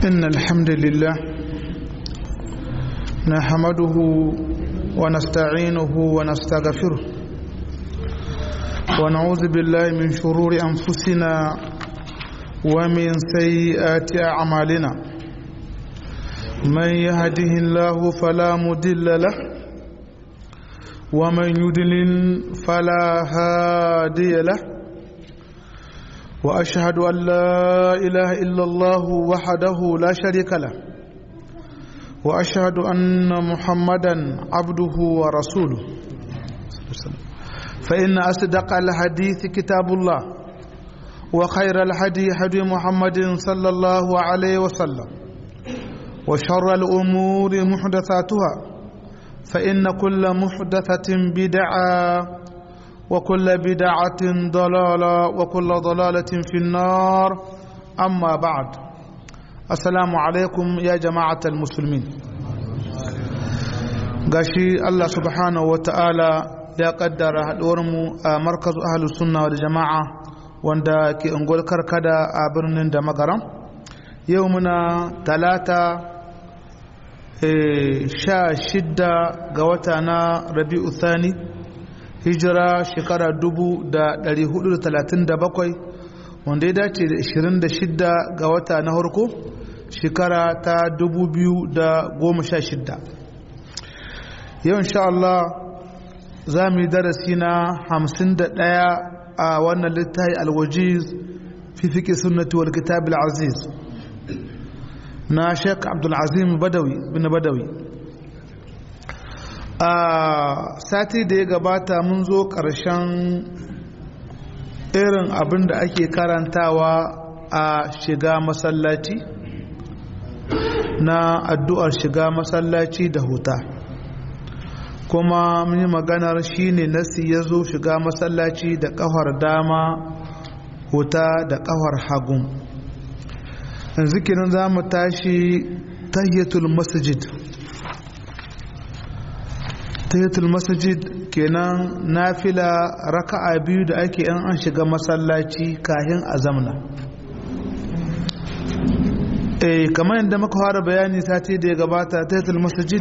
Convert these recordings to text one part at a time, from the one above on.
إن الحمد لله نحمده ونستعينه ونستغفره ونعوذ بالله من شرور أنفسنا ومن سيئات أعمالنا من يهده الله فلا مضل له ومن يضلل فلا هادي له واشهد ان لا اله الا الله وحده لا شريك له واشهد ان محمدا عبده ورسوله فان اصدق الحديث كتاب الله وخير الهدي هدي محمد صلى الله عليه وسلم وشر الامور محدثاتها فان كل محدثه بدعه وكل بدعة ضلالة وكل ضلالة في النار أما بعد السلام عليكم يا جماعة المسلمين gashi Allah subhanahu wa ta'ala ya kaddara haɗuwarmu a markazu ahalus sunna wal jama'a wanda ke ungol karkada a birnin da magaram yau muna talata sha shidda ga wata na rabi'u thani hijira shekara 437 wanda ya dace da 26 ga wata na harko shekara ta 2016 yau insha Allah za mu yi darasi na 51 a wannan littafi alwajiz fi fiƙi sunnati wal kitab al-aziz na sheik abdulazim badawi bin badawi a sati da ya gabata mun zo ƙarshen irin abin da ake karantawa a shiga masallaci na addu'ar shiga masallaci da huta kuma mun yi maganar shine nasi ya zo shiga masallaci da ƙafar dama huta da ƙafar hagun yanzu kinan za mu tashi tahiyatul masjid tahiyatul masjid kenan nafila raka'a biyu da ake yan an shiga masallaci kahin a zamna eh kamar yadda muka fara bayani sati da ya gabata tahiyatul masjid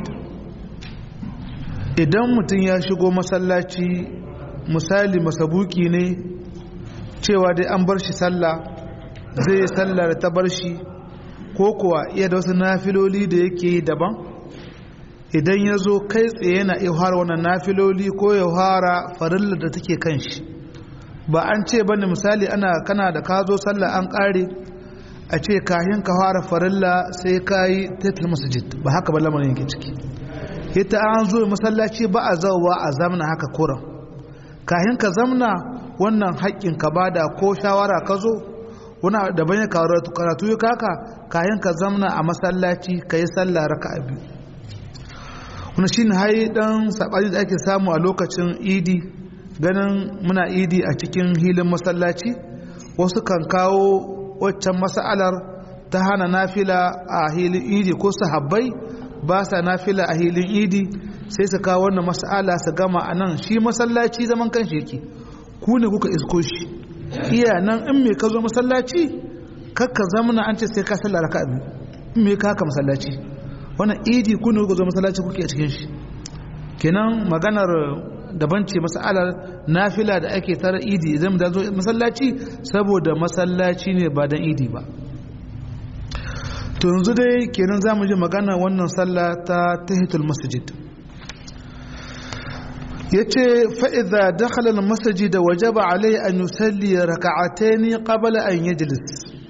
idan mutum ya shigo masallaci misali masabuki ne cewa dai an bar shi sallah zai yi sallah da ta bar shi ko kuwa iya da wasu nafiloli da yake yi daban idan ya zo kai tsaye yana iya fara wannan nafiloli ko ya fara farillar da take kan shi ba an ce ba ne misali ana kana da ka zo sallah an kare a ce kahin ka fara farilla sai ka yi taitul masjid ba haka ba lamarin yake ciki ita an zo masallaci ba a zauwa a zamna haka kuran kahin ka zamna wannan haƙƙin ka bada ko shawara ka zo wani daban ya karatu ya kaka kahin ka zamna a masallaci ka yi sallah raka'a biyu wani shi ne hai dan saɓani da ake samu a lokacin idi ganin muna idi a cikin hilin masallaci wasu kan kawo waccan mas'alar ta hana nafila a hilin idi ko sahabbai ba sa nafila a hilin idi sai su kawo wannan mas'ala su gama a nan shi masallaci zaman kan shi yake ku ne kuka isko shi iya nan in me ka zo masallaci kakka zamana an ce sai ka sallah raka'a biyu in me ka haka masallaci wannan idi ku ne kuka zo masallaci kuke a cikin shi kenan maganar daban ce masalar nafila da ake tara idi idan da zo masallaci saboda masallaci ne ba dan idi ba to yanzu dai kenan za mu ji magana wannan sallah ta tahitul masjid ya ce fa'iza dakhala masjid da wajaba alai an yusalli raka'ataini qabla an yajlis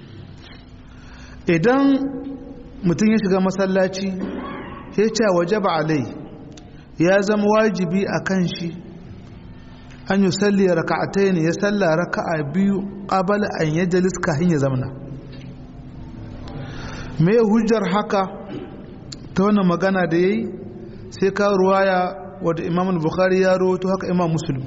idan mutum ya shiga masallaci ya ce wajaba alai ya zama wajibi a kan shi an yi salli raka'atai ne ya salla raka'a biyu ƙabala an yi jalis kahin ya zamana me hujjar haka ta wannan magana da ya yi sai ka ruwaya wadda imam bukhari ya roto haka imam muslim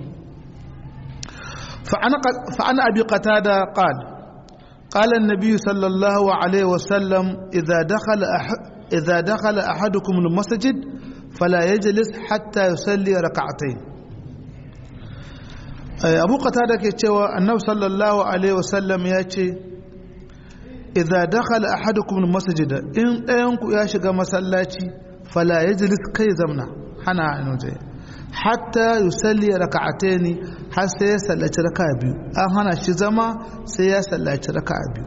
fa'ana abi qatada qala قال النبي صلى الله عليه وسلم إذا دخل إذا دخل أحدكم المسجد فلا يجلس حتى يصلي ركعتين abu qatada ke cewa annabi sallallahu alaihi wasallam ya ce idza dakhala ahadukum almasjid in ɗayan ku ya shiga masallaci fala yajlis kai zamna hana inuje hatta yusalli raka'atayn har sai ya sallaci raka'a biyu an hana shi zama sai ya sallaci raka'a biyu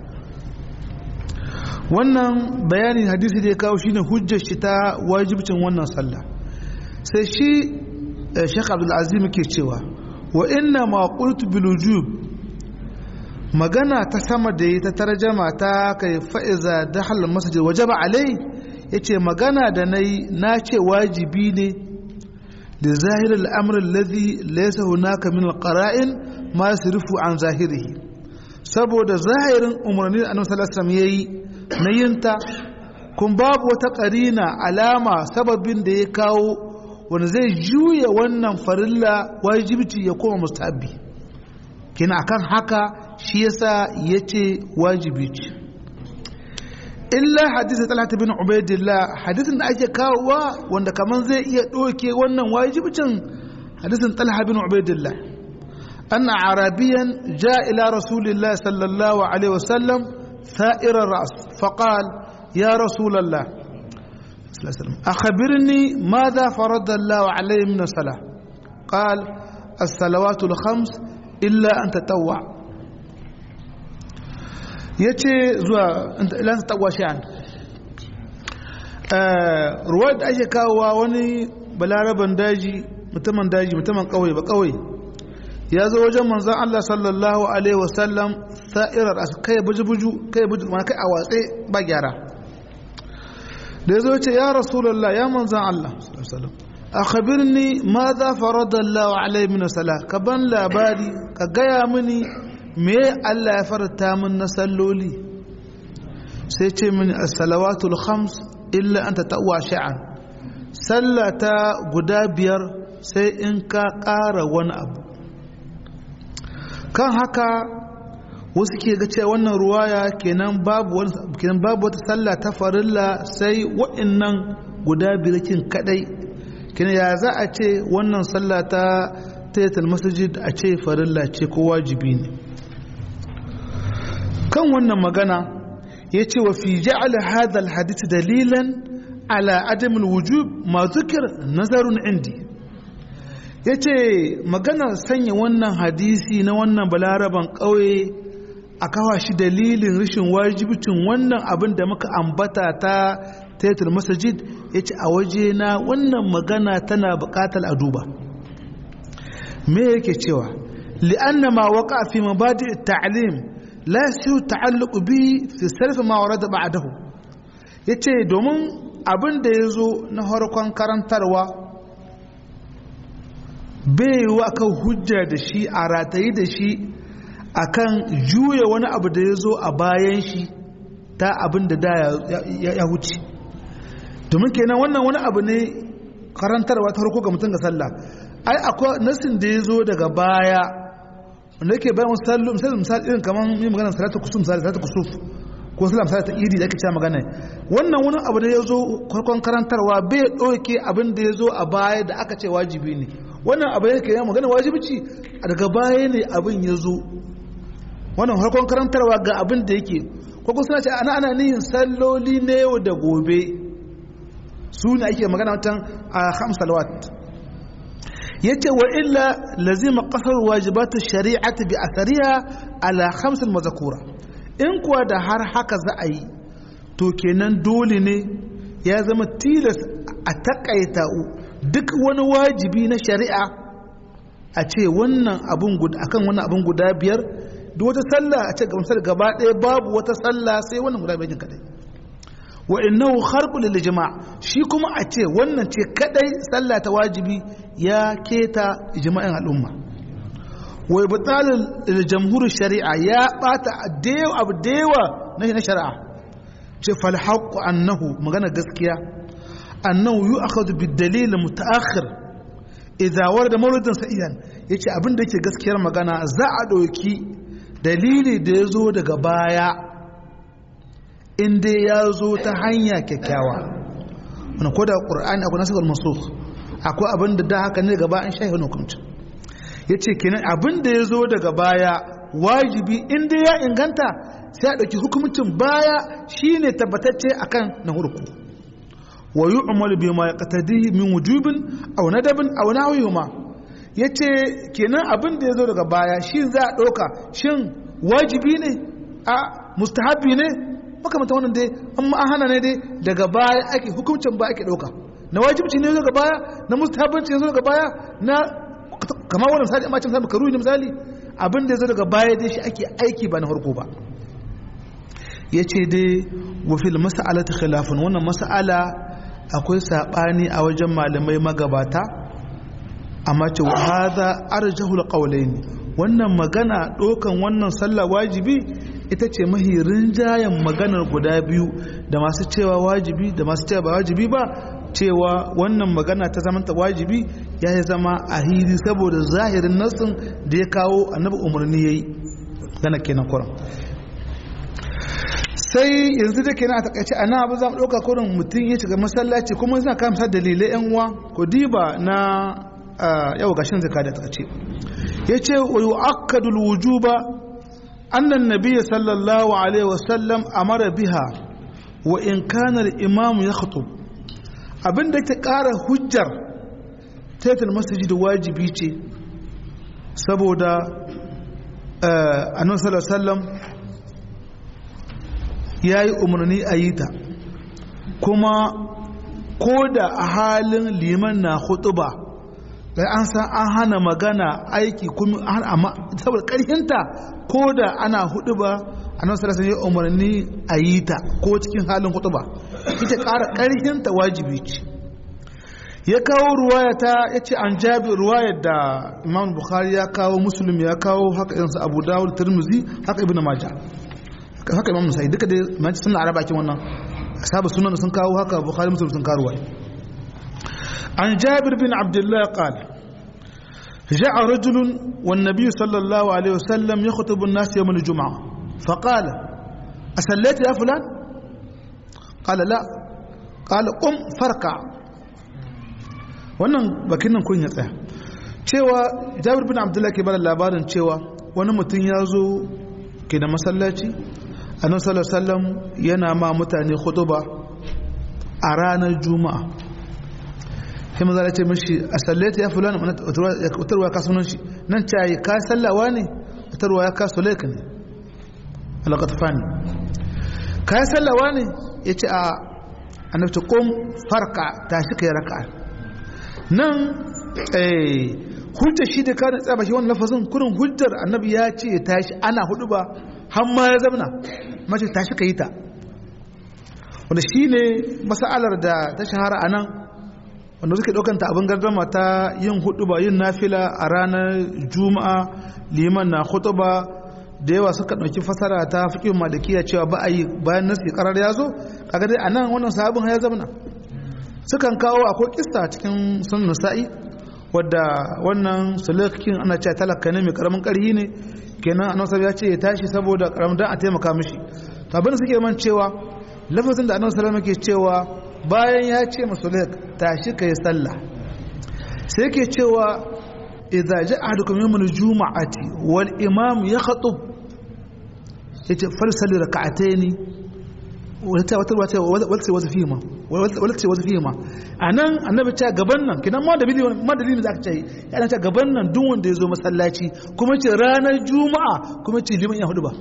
wannan bayanin hadisi da ya kawo shine hujjar shi ta wajibcin wannan sallah sai shi Sheikh Abdul Azim ke cewa wa inna ma qultu bil wujub magana ta sama da yi ta tarjama ta kai fa'iza dakhala masjid wajaba alai yace magana da nayi na ce wajibi ne da zahir al-amr alladhi laysa hunaka min al-qara'in ma yasrifu an zahirihi saboda zahirin umarni da annabi sallallahu alaihi wasallam yayi na yinta kun babu wata ƙarina alama sababin da ya kawo wanda zai juya wannan farilla wajibci ya koma mustahabbi kina akan haka shi yasa yace wajibi ce illa hadisi talata bin ubaidillah hadisin da ake kawowa wanda kaman zai iya ɗauke wannan wajibcin hadisin talha bin ubaidillah أن عربيا جاء إلى رسول الله صلى الله عليه وسلم ثائر الرأس فقال يا رسول الله أخبرني ماذا فرض الله عليه من الصلاة قال الصلوات الخمس إلا أن تتوع yace zuwa ilan ta tagwa shi an ruwa da ake kawowa wani balaraban daji mutumin daji mutumin kauye ba kauye ya zo wajen manzan Allah sallallahu alaihi wasallam sa'irar kai buju-buju kai buju mana kai a watse ba gyara da ya zo ce ya rasulallah ya manzan Allah a khabirni ma za farada Allah alaihi min sala ka ban labari ka gaya mini me Allah ya farata min na salloli sai ce mini as-salawatul khams illa an tatawwa sha'an sallata guda biyar sai in ka ƙara wani abu kan haka wasu ke ga cewa wannan ruwaya kenan babu kenan babu wata sallah ta farilla sai wa'annan guda birakin kadai kenan ya za a ce wannan sallah ta tayatul masjid a ce farilla ce ko wajibi ne kan wannan magana ya ce wa fi ja'ala hadha alhadith dalilan ala adam alwujub ma zukir nazarun indi ya ce maganar sanya wannan hadisi na wannan balaraban ƙauye a kawa shi dalilin rashin wajibcin wannan abin da muka ambata ta taitul masajid ya ce a waje na wannan magana tana buƙatar a duba me yake cewa li'anna ma waka fi mabadi ta'lim la yasiru ta'alluqu bi fi sarf ma warada ba'dahu yace domin abin da yazo na harkon karantarwa bai wa kan hujja da shi a ratayi da shi akan juya wani abu da ya zo a bayan shi ta abin da da ya huce domin kenan wannan wani abu ne karantarwa ta harko ga mutum ga sallah ai akwai nasin da ya zo daga baya wanda yake bayan wasu sallu misali misali irin kamar yi magana salatu kusuf misali salatu kusuf ko salam salatu idi da ake cewa magana wannan wani abu da ya zo farkon karantarwa bai ɗauke abin da ya zo a baya da aka ce wajibi ne wannan abu yake ya magana wajibici a daga baya ne abin ya zo wannan harkon karantarwa ga abin da yake ko kuma suna ce ana ana nihin salloli na yau da gobe su ne ake magana watan a ham salawat yace wa illa lazima qasar wajibatu shari'ati bi athariha ala khams mazkura in kuwa da har haka za a yi to kenan dole ne ya zama tilas a takaita duk wani wajibi na shari'a a ce wannan abun guda akan wannan abun guda biyar duk wata sallah a ce gamsar gaba ɗaya babu wata sallah sai wannan guda biyar kadai wa innahu kharqu lil jama' shi kuma a ce wannan ce kadai sallah ta wajibi ya keta ijma'in al'umma wa ibtal lil jamhur shari'a ya bata adewa abu dewa na shari'a ce fal haqqu annahu magana gaskiya أنه يؤخذ بالدليل المتأخر إذا ورد مورد سئيا yace abin da yake gaskiyar magana za a ɗauki dalili da ya zo daga baya in dai ya zo ta hanya kyakkyawa wani ko da ƙur'ani akwai nasarar masu akwai abin da da haka ne gaba an shahi hukunci ya ce kenan abin da ya zo daga baya wajibi inda ya inganta sai a ɗauki hukumcin baya shine tabbatacce akan na hurku wa yu'malu bima yaqtadihi min wujubin aw nadabin aw nahwihuma yace kenan abin da yazo daga baya shi za a ɗauka shin wajibi ne a mustahabi ne makamata wannan dai amma an hana ne dai daga baya ake hukuncin ba ake ɗauka na wajibci ne zo ga baya na mustahabbanci ne zo ga baya na kamar wannan misali amma cin misali misali abin da ya zo daga baya dai shi ake aiki ba na farko ba ya ce dai wafil mas'ala ta khilafin wannan mas'ala akwai saɓani a wajen malamai magabata amma ce wa haza arjahul qawlaini wannan magana ɗaukan wannan sallah wajibi ita ce mahi rinjayen maganar guda biyu da masu cewa wajibi da masu cewa ba wajibi ba cewa wannan magana ta zamanta wajibi ya yi zama a hiri saboda zahirin nassin da ya kawo annabi umarni ya yi gana kenan kuran sai yanzu da kenan a takaice ana abu za mu ɗauka kurin mutum ya shiga masallaci kuma suna kawo misal dalilai yan uwa ko diba na yau gashin zaka da takaice ya ce wa yu'akkadu wujuba annan nabiyyi sallallahu alaihi wasallam amara biha wa in kana al-imam yakhutub abin da ke ƙara hujjar taitul masjid wajibi ce saboda annabi sallallahu alaihi ya yi umarni a yi ta kuma ko da a halin liman na hutuba da an san an hana magana aiki kuma amma saboda ƙarfinta ko da ana hutuba annabi sallallahu alaihi umarni a yi ta ko cikin halin hutuba ita ƙara ƙarfinta wajibi ce ya kawo ruwaya ta ya ce an jabi ruwayar da imam bukhari ya kawo muslim ya kawo haka irinsu abu dawud tirmizi haka ibn majah haka imam musa'i duka dai manci suna araba kin wannan ashabu sunan sun kawo haka bukhari muslim sun kawo ruwaya an jabir bin abdullah qala جاء رجل والنبي صلى الله عليه وسلم يخطب الناس يوم الجمعة فقال أسليت يا فلان قال لا قال قم فركع wannan bakin nan kun ya tsaya cewa jabir bin abdullahi ke bada labarin cewa wani mutum ya zo ke da masallaci annabi sallallahu alaihi wasallam yana ma mutane khutuba a ranar juma'a sai maza ya ce mishi a sallata ya fulani utarwa ya kasunan shi nan ce yi ka sallawa ne utarwa ya kasu laika ne alaƙatafani ka yi sallawa ne ya ce a annabta ƙom farka ta shi ka yi raka'a nan hujjar shi da kada tsaba shi wani lafazin kurin hujjar annabi ya ce ya tashi ana hudu ba har ma ya zamna mace tashi ka yi ta wanda shi ne masa'alar da ta shahara a nan wanda suke ɗaukanta abin gardama ta yin hudu ba yin nafila a ranar juma'a liman na hudu ba da yawa suka ɗauki fasara ta fikin malikiya cewa ba a yi bayan nasi karar ya zo kaga dai a nan wannan sahabin ya zamna sukan kawo akwai kista cikin sun nasa'i wadda wannan sulakin ana cewa talaka ne mai karamin karhi ne kenan annabi ya ce ya tashi saboda karamin dan a taimaka mishi to abin da suke man cewa lafazin da annabi sallallahu alaihi cewa bayan ya ce masulaik tashi kai sallah sai yake cewa idza ja'a ahadukum yawmul juma'ati wal imam yakhtub yace falsali rak'ataini wata wata wata wata wata fima wata wata fima anan annabi ta gaban nan kidan ma dalili ma dalili zaka ce yana ta gaban nan duk wanda yazo masallaci kuma ce ranar juma'a kuma ce liman ya hudu ba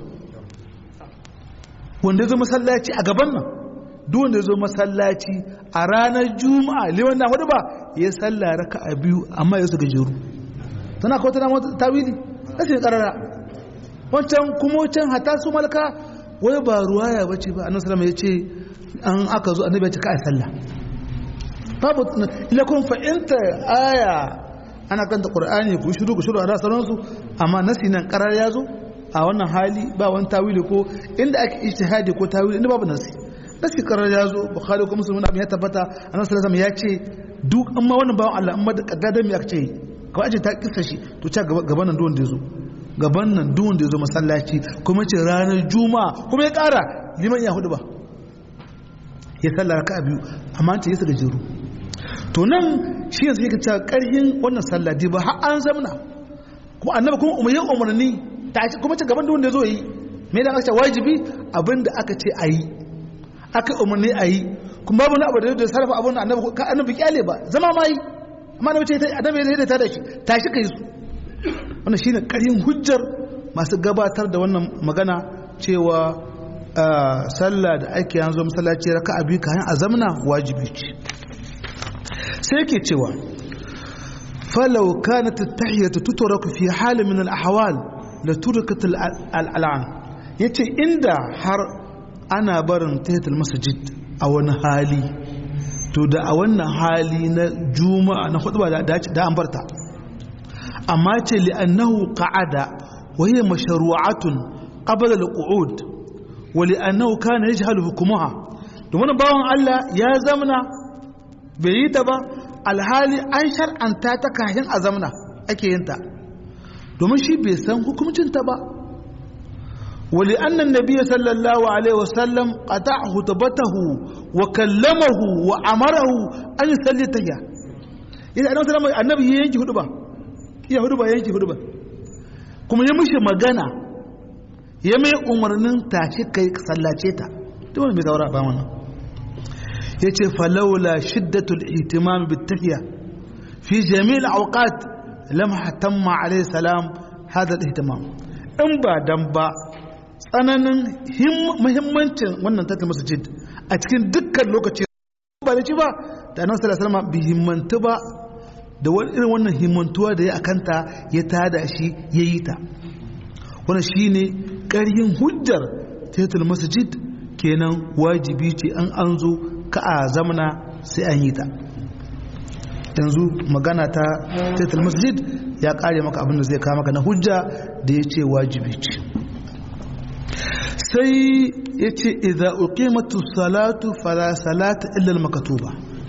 wanda yazo masallaci a gaban nan duk wanda yazo masallaci a ranar juma'a liman na hudu ba ya salla raka'a biyu amma ya su gajeru tana ko tana tawili sai karara wancan kuma wancan hata su malaka wai ba ruwaya bace ba annabi sallallahu ya ce an aka zo annabi ya ce ka sallah babu ila kun fa'inta aya ana kanta qur'ani ku shiru ku shiru a rasaran su amma nasi nan karar ya zo a wannan hali ba wani tawili ko inda ake ijtihadi ko tawili inda babu nasi nasi karar ya zo bukhari ko muslim abin ya tabbata annabi sallallahu ya ce duk amma wannan bawan Allah amma da kaddadan me aka ce kawai aje ta kissa shi to ta gaban nan duwan da ya zo gaban nan duwan da ya zo masallaci kuma ce ranar juma'a kuma ya kara liman ya hudu ba ya sallar ka biyu amma ta yi su gajeru to nan shi yanzu yake cewa karhin wannan sallah ba har an zamna kuma annabi kuma umarni umarni tashi kuma ci gaban da wanda zo yi me da aka ce wajibi abinda aka ce a yi aka umarni a yi kuma babu na abu da sarrafa abin da annabi ka annabi kyale ba zama ma yi amma annabi ce annabi ya ta da shi tashi kai su wannan shine ƙaryin hujjar masu gabatar da wannan magana cewa sallah da ake yanzu masallaci raka'a biyu kayan azamna wajibi ce sai yake cewa falau kanat at-tahiyatu tutraku fi halin min al-ahwal la turikat al-al'an yace inda har ana barin tahiyatul masjid a wani hali to da a wannan hali na juma'a na hudu da da an barta amma ce li'annahu qa'ada wa hiya mashru'atun qabla al-qu'ud wa li'annahu kana yajhalu hukmuha domin bawan Allah ya zamna bai yi ta ba alhali an shar'anta ta kahin a zamna ake yin ta domin shi bai san hukuncin ta ba ولأن النبي صلى الله عليه وسلم قطع خطبته وكلمه وأمره أن يصلي تهيا إذا أنا سلام النبي ينجي خطبة يا خطبة ينجي خطبة كما يمشي مغانا يمي أمرنن تاشي كي صلاتيتا تقول بيزورا بامنا يتي فلولا شدة الاهتمام بالتهيا في جميع الأوقات لم تم عليه السلام هذا الاهتمام in ba dan ba tsananin muhimmancin wannan tattalin masjid a cikin dukkan lokaci ba da ci ba da nan sallallahu alaihi bi himmantu ba da wani irin wannan himmantuwa da ya akanta ya tada shi ya yi ta wannan shine ƙaryin hujjar tattalin masjid kenan wajibi ce an an zo ka a zamana sai an yi ta yanzu magana ta tattalin masjid ya kare maka abin da zai kawo maka na hujja da ya ce wajibi ce sai ya ce idza uqimatu salatu fala salata illa al-maktuba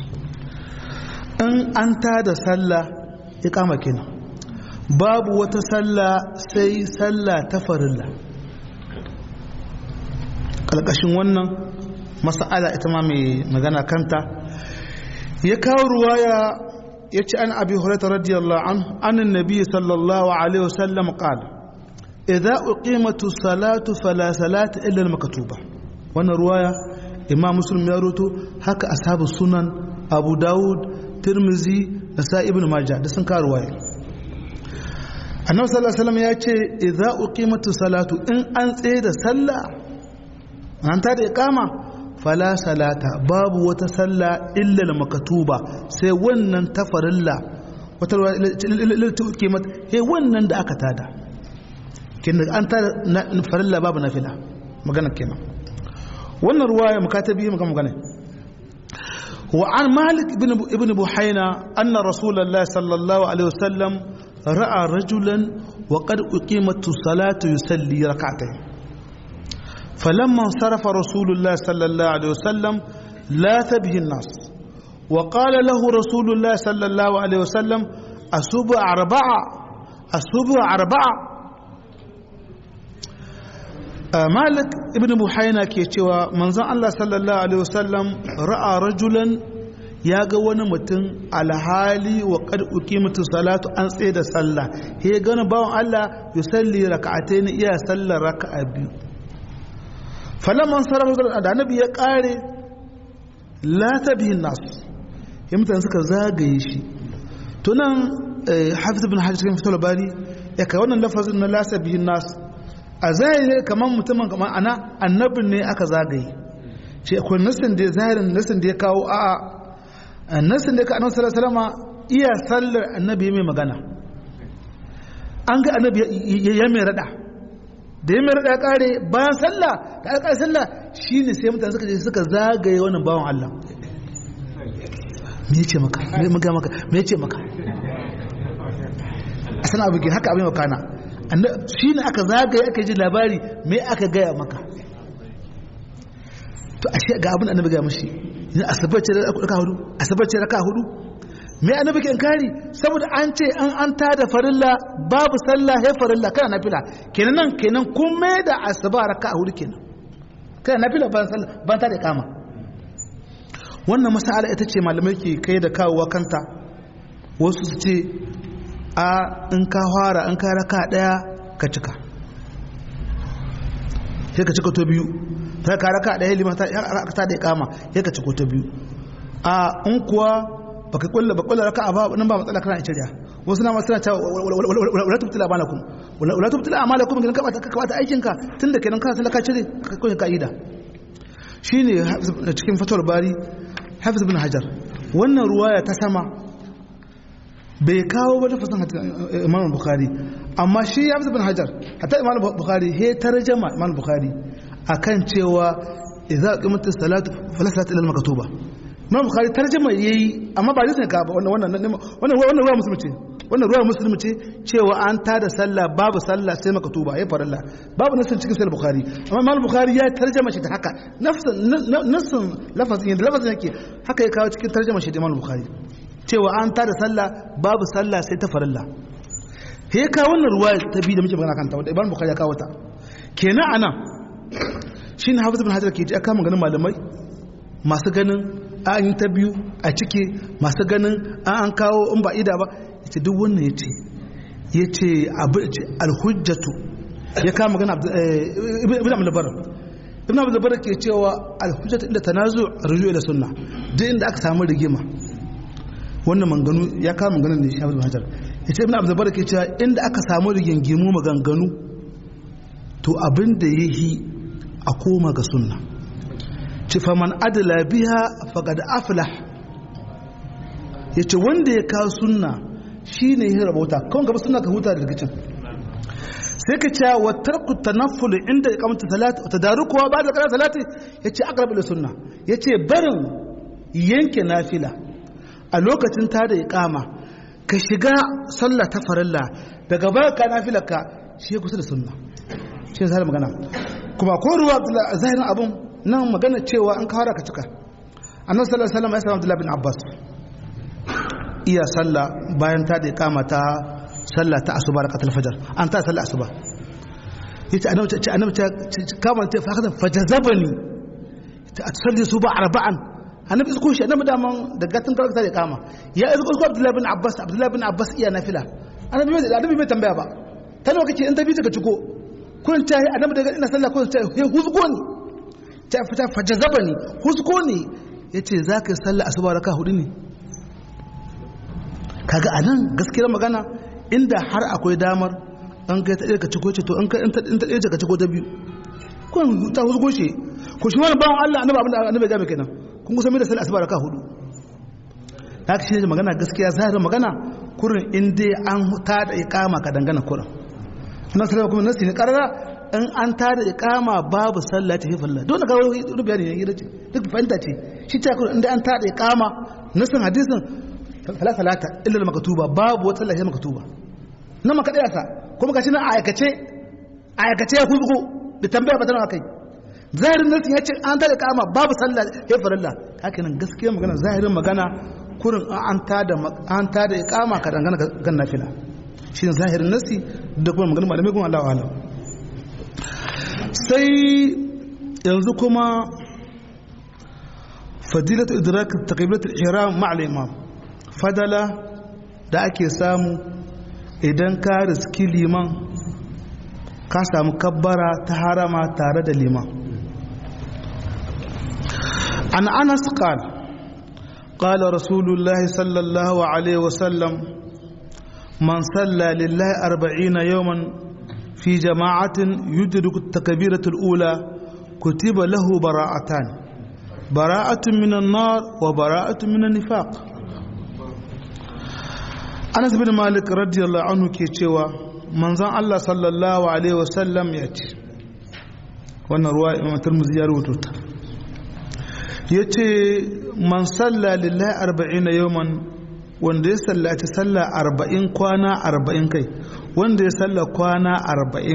in an ta da sallah iqama kenan babu wata sallah sai sallah ta farilla kalkashin wannan mas'ala ita ma mai magana kanta ya kawo ruwaya ya ce an abi hurairah radiyallahu anhu anan nabi sallallahu alaihi wasallam qala idza uqimatu salatu fala salata illa al-maktuba wannan ruwaya imam muslim ya roto haka ashabu sunan abu daud tirmizi da sa ibn majah da sun kawo ruwaya annabi sallallahu alaihi wasallam ya ce idza uqimatu salatu in an tsaye da sallah an ta da iqama fala salata babu wata sallah illa al-maktuba sai wannan tafarilla wata ruwaya ke mata he wannan da aka tada kenan an tada farilla babu nafila magana kenan wannan ruwaya mukatabi maka magana wa an malik ibn ibn buhayna anna rasulullahi sallallahu alaihi wasallam ra'a rajulan wa qad uqimat salatu yusalli rak'atayn فلما انصرف رسول الله صلى الله عليه وسلم لاث به الناس وقال له رسول الله صلى الله عليه وسلم أسبع أربعة أسبع أربعة مالك ابن بحينا ke cewa manzon Allah sallallahu alaihi wasallam ra'a rajulan ya ga wani mutum alhali wa qad uqimatu salatu an tsaye da sallah he gana bawon Allah yusalli raka'atayn iya sallar raka'a biyu falamman sarrafa da annabi ya kare lata bihin nasu ya mutane suka zagaye shi tunan hafiz bin hajji cikin fitar labari ya kai wannan lafazin na lata bihin nasu a zahiri kamar mutumin kamar ana annabin ne aka zagaye shi akwai nasin da zahirin nasin da ya kawo a nasin da ya kawo annabi salama iya sallar annabi mai magana an ga annabi ya mai rada da ya mai rada kare bayan sallah da aka kare sallah shine sai mutane suka je suka zagaye wannan bawan Allah me yace maka me muga maka me yace maka a sana abu haka abin makana shine aka zagaye aka ji labari me aka gaya maka to ashe ga abin annabi ga mishi yin asabace raka hudu asabace raka hudu me annabi ke kari saboda an ce an an tada farilla babu sallah he farilla kana nafila kenan nan kenan kun mai da asuba raka hudu kenan kana nafila ban sallah ban tada kama wannan masala ita ce malamai ke kai da kawowa kanta wasu su ce a in ka fara in ka raka daya ka cika sai ka cika to biyu ta ka raka ɗaya lima ta ta da kama sai ka cika to biyu a in kuwa baka kulla ba kulla raka ba nan ba matsala kana ita da wasu na masu na cewa wala tubtila amalakum wala tubtila amalakum gidan ka ka bata aikin ka tunda kenan kana talaka cire ka koyi ka'ida shine cikin fatawar bari hafiz bin hajar wannan ruwaya ta sama bai kawo ba tafasan imam bukhari amma shi hafiz bin hajar hatta imam bukhari he tarjama imam bukhari akan cewa idza qimat as-salatu fala salata illa al-maktuba imam bukhari tarjama yayi amma ba zai ka ba wannan wannan wannan wannan ruwa musulmi ce wannan ruwa musulmi ce cewa an tada sallah babu sallah sai maktuba ya faralla babu nasin cikin sahih bukhari amma imam bukhari ya tarjama shi da haka nafsin nasin lafazin yadda lafazin yake haka ya kawo cikin tarjama shi da imam bukhari cewa an tada sallah babu sallah sai ta farilla he ka wannan ruwa ta bi da muke magana kanta wanda imam bukhari ya kawo ta kenan anan shine hafiz ibn hajar ke ji aka maganin malamai masu ganin an yi ta biyu a cike masu ganin an an kawo in ba ida ba yace duk wannan yace yace abu alhujjatu ya kama magana ibn abdul bar ibn abdul bar ke cewa alhujjatu inda tanazu ruju ila sunna duk inda aka samu rigima wannan manganu ya kama maganar da shafi ibn hajar yace ibn abdul bar ke cewa inda aka samu rigingimu maganganu to abin da yayi a koma ga sunna ci faman adala biha faqad aflah yace wanda ya kawo sunna shine ya rabauta kawai gaba sunna ka huta da rigicin sai ka ce wa tarku tanafful inda iqamatu salat wa tadarukuha ba'da qira salati yace aqrab ila sunna yace barin yanke nafila a lokacin ta da iqama ka shiga sallah ta farilla daga baya ka nafilarka shi ya kusa da sunna shi ne magana kuma ko ruwa zahirin abun nan magana cewa an kawara ka cika annabi sallallahu alaihi wasallam ya samu Abdullah bin Abbas iya sallah bayan ta da kama ta sallah ta asuba rakatul fajr an ta sallah asuba yace annabi ce annabi ta kama ta fa fajazabani ta salli suba arba'an annabi isko shi annabi da man da gatin karanta da kama ya isko isko Abdullah bin Abbas Abdullah bin Abbas iya nafila annabi bai annabi bai tambaya ba ta nawa kake in ta bi ta ciko kun ta annabi daga ina sallah kun ta he huzgo ni ta fita fajazaba ni huzgo ni yace zaka yi sallah asuba raka hudu ne kaga anan gaskiyar magana inda har akwai damar an kai ta ka ciko ce to in ka in ta ɗaya ka ciko ta biyu kun ta huzgo shi ko shi wani bawan Allah annabi abinda annabi ya ga kenan kun kusa mai da sallah asuba raka hudu haka shi ne magana gaskiya zahirin magana kurin in dai an ta da iqama ka dangana kurin na sallama kuma nasi ne karara in an ta da iqama babu sallah ta hifalla don ga wani bayani ne gida ce duk fahimta ce shi ta kurin inda an ta da iqama nasin hadisin fala salata illa al maktuba babu wata sallah maktuba nan maka daya sa kuma gashi nan aikace aikace ya kuzugo da tambaya ba tana kai zahirin nasi ya ce an ta da iqama babu sallah hifalla haka nan gaskiya magana zahirin magana kurin an tada an tada iqama ka dangana kan nafila shi ne zahirin nasi da kuma maganin malamai kuma Allah alam sai yanzu kuma fadilatu idrak taqbilat al-ihram ma'a al-imam fadala da ake samu idan ka riski liman ka samu kabbara ta harama tare da liman an anas qala قال رسول الله صلى الله عليه وسلم من صلى لله أربعين يوما في جماعة يدرك التكبيرة الأولى كتب له براءتان براءة من النار وبراءة من النفاق أنس بن مالك رضي الله عنه كيتشوا من زان الله صلى الله عليه وسلم يأتي وانا رواية إمام الترمذي يروي yace man salla lillahi arba'ina yawman wanda ya sallaci sallah arba'in kwana arba'in kai wanda ya salla kwana arba'in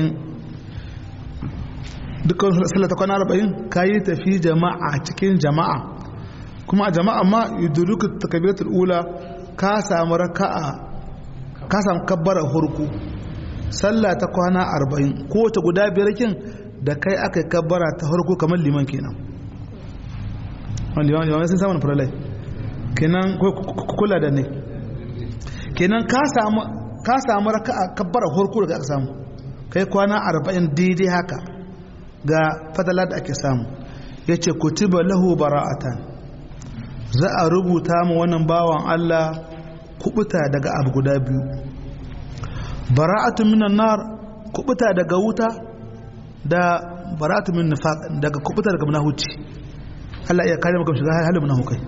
dukkan sallata kwana arba'in ka yi tafi jama'a cikin jama'a kuma a jama'a ma yuduruku takabiratul ula ka samu raka'a ka samu kabbara hurku sallah ta kwana arba'in ko ta guda biyar kin da kai aka kabbara ta hurku kamar liman kenan limamai sun samun faralai kenan kula da ne kenan ka samu raka a kabbara horko da aka samu kai kwana arba'in daidai haka ga fadala da ake samu yace kutiba lahu bara'atan za a rubuta mu wannan bawan Allah kubuta daga abu guda biyu bara'atu minan nar kubuta daga wuta da bara'atu min nifaq daga kubuta daga munahuci Allah ya kare maka shiga halin munahukai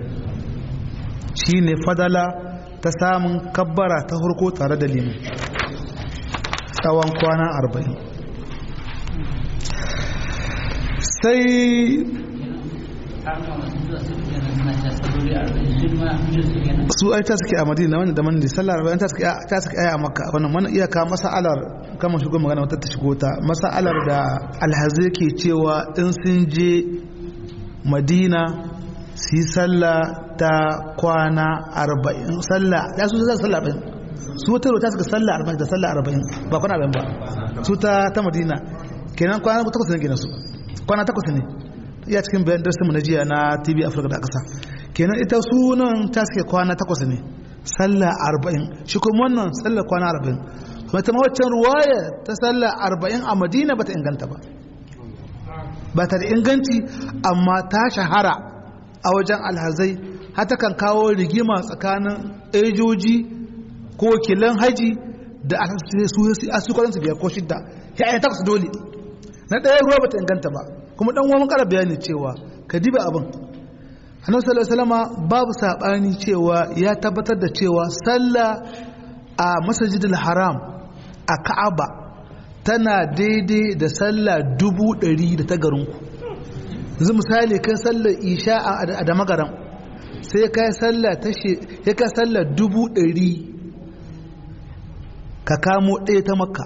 shine fadala ta samun kabbara ta hurko tare da liman tsawon kwana arba'in sai su ai ta suke a madina wani da man da sallar bayan ta suke ta suke ai a makka wannan wannan iyaka mas'alar kamar shigo magana wata ta shigo ta mas'alar da alhazi ke cewa in sun je madina su yi sallah ta kwana arba'in sallah ya su zai sallah arba'in su wata ta suka sallah arba'in da sallah arba'in ba kwana arba'in ba su ta ta madina kenan kwana takwas ne kenan su kwana takwas ne iya cikin bayan darsinmu na jiya na tv afirka da ƙasa kenan ita sunan ta suke kwana takwas ne sallah arba'in shi kuma wannan sallah kwana arba'in kuma ta mawaccan ruwaya ta sallah arba'in a madina ba ta inganta ba ba ta da inganci amma ta shahara a wajen alhazai hata kan kawo rigima tsakanin ejoji ko wakilan haji da a su kwaransu biyar ko shidda ya yi takwas dole na ɗaya ruwa ba ta inganta ba kuma dan uwan kara bayani cewa ka diba abin annabi sallallahu alaihi wasallam babu sabani cewa ya tabbatar da cewa sallah a masjidil haram a ka'aba tana daidai da sallah dubu ɗari da ta garinku yanzu misali kai sallar isha a da magaram sai kai sallah ta ya kai sallah dubu ɗari ka kamo ɗaya ta makka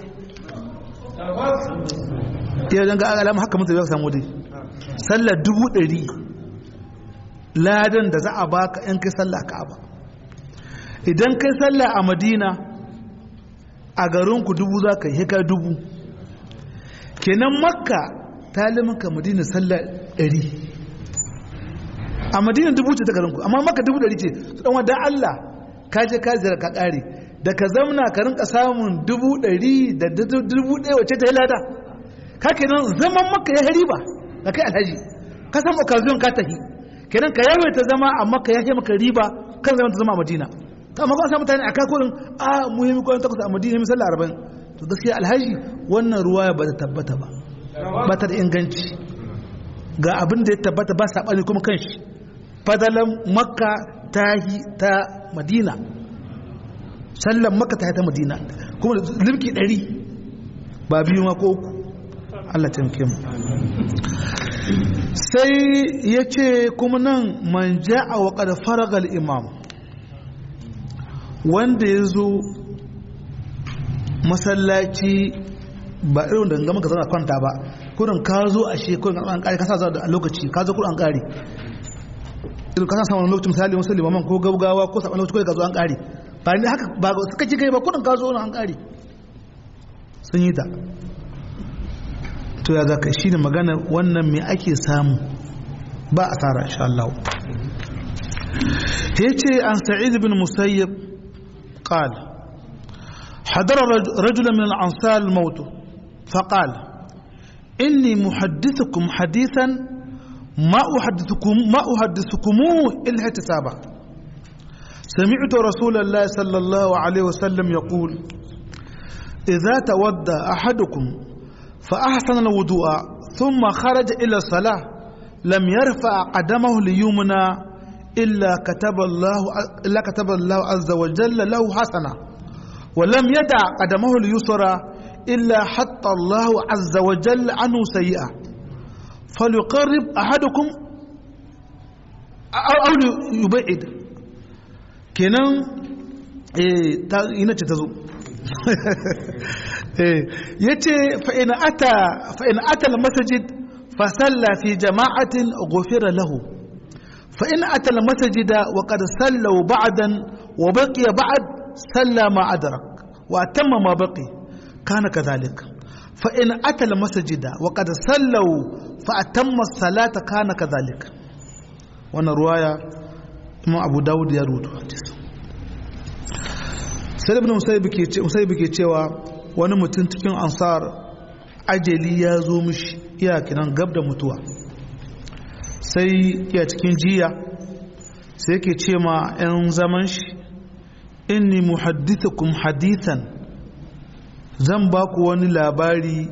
iya don ga alama haka mutu ya samu dai sallar dubu ɗari ladan da za a baka in kai sallah ka'aba idan kai sallah a madina a garinku dubu za ka yi ka dubu kenan makka ta limanka madina sallar ɗari a madina dubu ce ta garinku amma makka dubu ɗari ce su ɗan wadda allah ka je ka zira ka ƙare da ka zamna ka rinka samun dubu ɗari da dubu ɗaya wacce ta yi lada kake nan zaman maka ya riba da kai alhaji ka san occasion ka tafi kenan ka yawaita zama a maka ya yi maka riba kan zama ta zama a madina ta amma kan mutane a kakurin a muhimmi kwanan takwas a madina mai sallah arba'in to gaskiya alhaji wannan ruwa ba ta tabbata ba ba ta da inganci ga abin da ya tabbata ba saɓani kuma kan shi fadalan makka ta yi ta madina sallan makka ta yi ta madina kuma limki ɗari ba biyu ma ko uku Allah taimake mu sai ya ce kuma nan man ja'a wa qad faraga imam wanda ya zo masallaci ba irin da gama ka zauna kwanta ba kurin ka zo a shi kurin an kare ka sa a lokaci ka zo kurin an kare irin ka sa samun lokaci misali wasu limaman ko gaugawa ko saɓan lokaci kurin ka zo an kare ba ne haka ba suka ci kai ba kurin ka zo an kare sun yi ta to ya zaka shi ne magana wannan me ake samu ba a tsara insha Allah ya ce an sa'id bin musayyib qal حضر رجل من الأنصار الموت فقال إني محدثكم حديثا ما أحدثكم ما أحدثكموه إلا احتسابا سمعت رسول الله صلى الله عليه وسلم يقول إذا تودى أحدكم فأحسن الوضوء ثم خرج إلى الصلاة لم يرفع قدمه ليمنى إلا كتب الله إلا كتب الله عز وجل له حسنة ولم يدع قدمه اليسرى إلا حتى الله عز وجل عنه سيئة فليقرب أحدكم أو أو يبعد kenan eh ta ina ce ta zo ya ce fa'in ata masajid fasalla fi jama'atin gofira lahu fa'in ata masajida wa ƙada sallau ba'adan wa baƙi ba'ad salla ma'adarak wa tamma ma baƙi kana ka zalik fa'in ata masajida wa ƙada sallau fa'atamma salata kana ka zalik wannan ruwaya imam abu dawud ya rubuta hadisi sai ibn musayyib ke cewa wani mutum cikin ansar ajali ya zo mishi iya kinan gab da mutuwa sai iya cikin jiya sai ke ce ma 'yan zaman shi inni muhaddithukum hadithan zan ba ku wani labari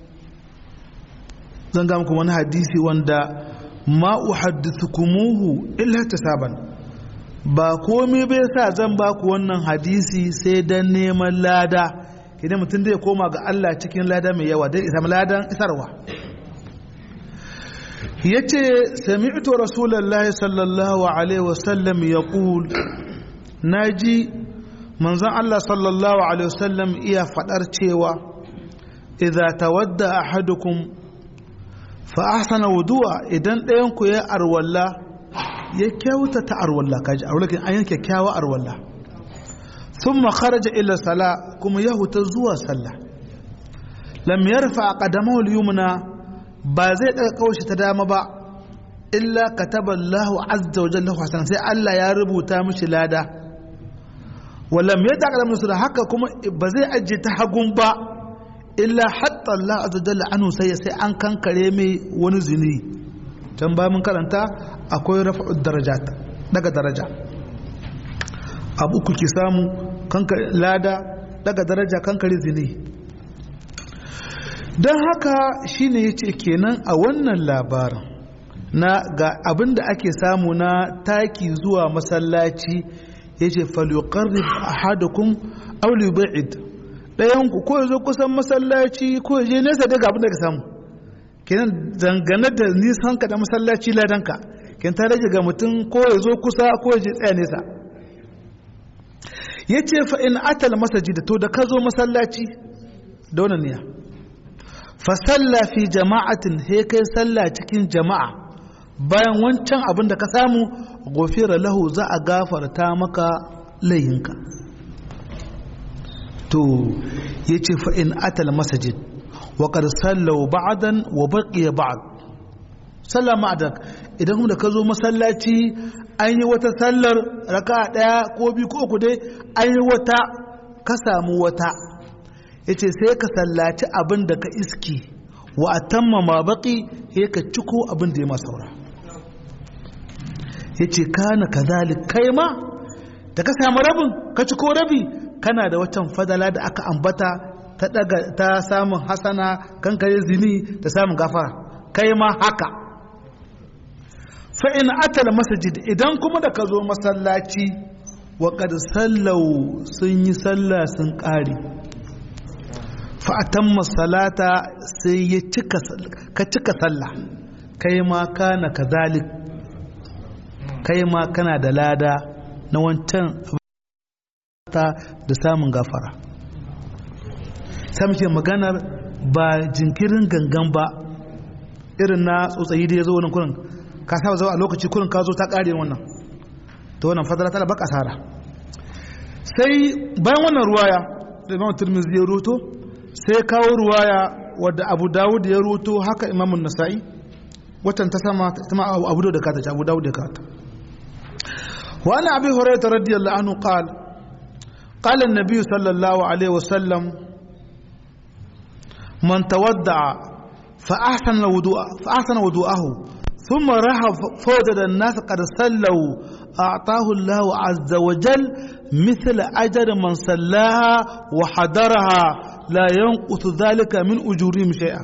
zan ga muku wani hadisi wanda ma uhaddithukumuhu illa tasaban ba komai bai sa zan ba ku wannan hadisi sai dan neman lada idan mutum zai koma ga Allah cikin lada mai yawa dai isa ladan isarwa yace sami'tu rasulullahi sallallahu alaihi wasallam yaqul naji manzon Allah sallallahu alaihi wasallam iya fadar cewa idza tawadda ahadukum fa ahsana wudu'a idan ɗayan ku ya arwalla ya kyautata arwalla kaji arwalla an yanke kyawa arwalla thumma kharaja ila sala kuma ya huta zuwa sallah lam yarfa qadamahu al-yumna ba zai daga kaushi ta dama ba illa kataba Allahu azza wa jalla hasan sai Allah ya rubuta mishi lada walam yadda qadamahu da haka kuma ba zai ajiye ta hagun ba illa hatta Allah azza jalla anhu sai sai an kankare mai wani zini can ba mun karanta akwai rafa'ud darajat daga daraja abu uku ki samu kankare lada daga daraja kankare zini don haka shine yace kenan a wannan labarin na ga abin da ake samu na taki zuwa masallaci yace falyuqarrib ahadukum aw liyub'id ɗayan ku ko zo kusan masallaci ko je nesa daga abin da ka samu kenan dangane da nisan ka da masallaci ladanka ken ta rage ga mutum ko ya zo kusa ko ya je tsaya nesa yace fa in atal masajid to da ka zo masallaci da wannan niyya fa salla fi jama'atin he kai salla cikin jama'a bayan wancan abin da ka samu gofira lahu za a gafarta maka layinka to ya ce fa'in atal masajid wa sallau ba'adan wa baƙiya ba'ad sallama adak idan kuma da ka zo masallaci an yi wata sallar raka ɗaya ko biyu ko uku dai an yi wata ka samu wata ya ce sai ka sallaci abin da ka iski wa a tamma ma baƙi ya ka ciko abin da ya masaura ya ce kana ka kai ma da ka samu rabin ka ciko rabi kana da watan fadala da aka ambata ta daga ta samun hasana kankare zini da samun gafara kai ma haka fa in atala masajid idan kuma da ka zo masallaci wa qad sallau sun yi sallah sun kare fa atamma salata sai ya cika ka cika sallah kai ma kana kazalik kai ma kana da lada na wancan ta da samun gafara sai muke maganar ba jinkirin gangan ba irin na tsotsayi da ya zo wani kurin ka saba zuwa a lokaci kurin ka zo ta ƙare wannan ta wannan fadara tana baka asara sai bayan wannan ruwaya da imam turmizi ya ruto sai kawo ruwaya wadda abu dawud ya ruto haka imamun nasa'i watan ta sama ta ma abu da kata abu dawud da kata wa ana abi hurairah radiyallahu anhu qala قال النبي صلى الله عليه وسلم من تودع فأحسن الوضوء فأحسن وضوءه ثم راح فوجد الناس قد صلوا أعطاه الله عز وجل مثل أجر من صلاها وحضرها لا ينقص ذلك من أجورهم شيئا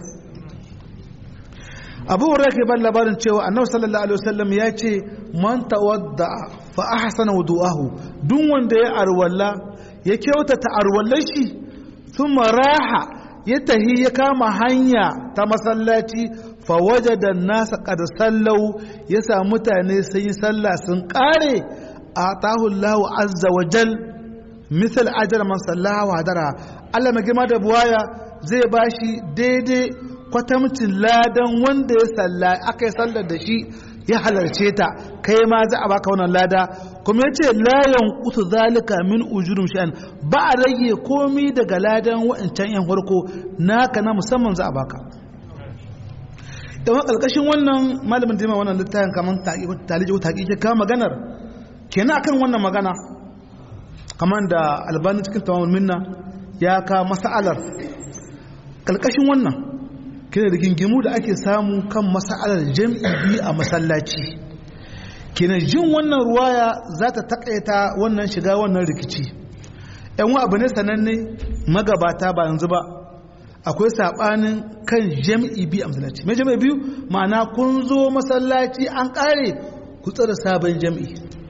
abu hurairah ke ban labarin cewa annabi sallallahu alaihi wasallam ya ce man tawadda fa ahsana wudu'ahu duk wanda ya arwalla ya kyautata arwallar shi thumma raha ya tahi ya kama hanya ta masallaci fa wajada nasa qad sallau ya sa mutane sun yi sallah sun kare atahu Allah azza wa jal misal ajr man sallaha wa hadara Allah mai girma da buwaya zai bashi daidai kwatamcin ladan wanda ya salla aka yi sallar da shi ya halarce ta kai ma za a baka wannan lada kuma ya ce layan kutu zalika min ujurum sha'an ba a rage komi daga ladan wa'ancan yan farko naka na musamman za a baka yawan ƙarƙashin wannan malamin jima wannan littafin kamar taliji ko taƙiƙe ka maganar kenan akan wannan magana kamar da albani cikin tamamul minna ya ka masa'alar ƙarƙashin wannan kina da gingimu da ake samu kan mas'alar jam'i biyu a masallaci kina jin wannan ruwaya za ta takaita wannan shiga wannan rikici yan wa abu ne sananne magabata ba yanzu ba akwai sabanin kan jam'i biyu a masallaci mai jam'i biyu ma'ana kun zo masallaci an kare ku tsara sabon jam'i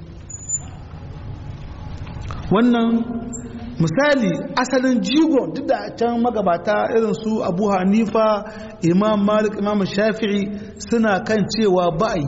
wannan misali asalin jigo duk da can magabata irin su abu hanifa imam malik imam shafi'i suna kan cewa ba'ayi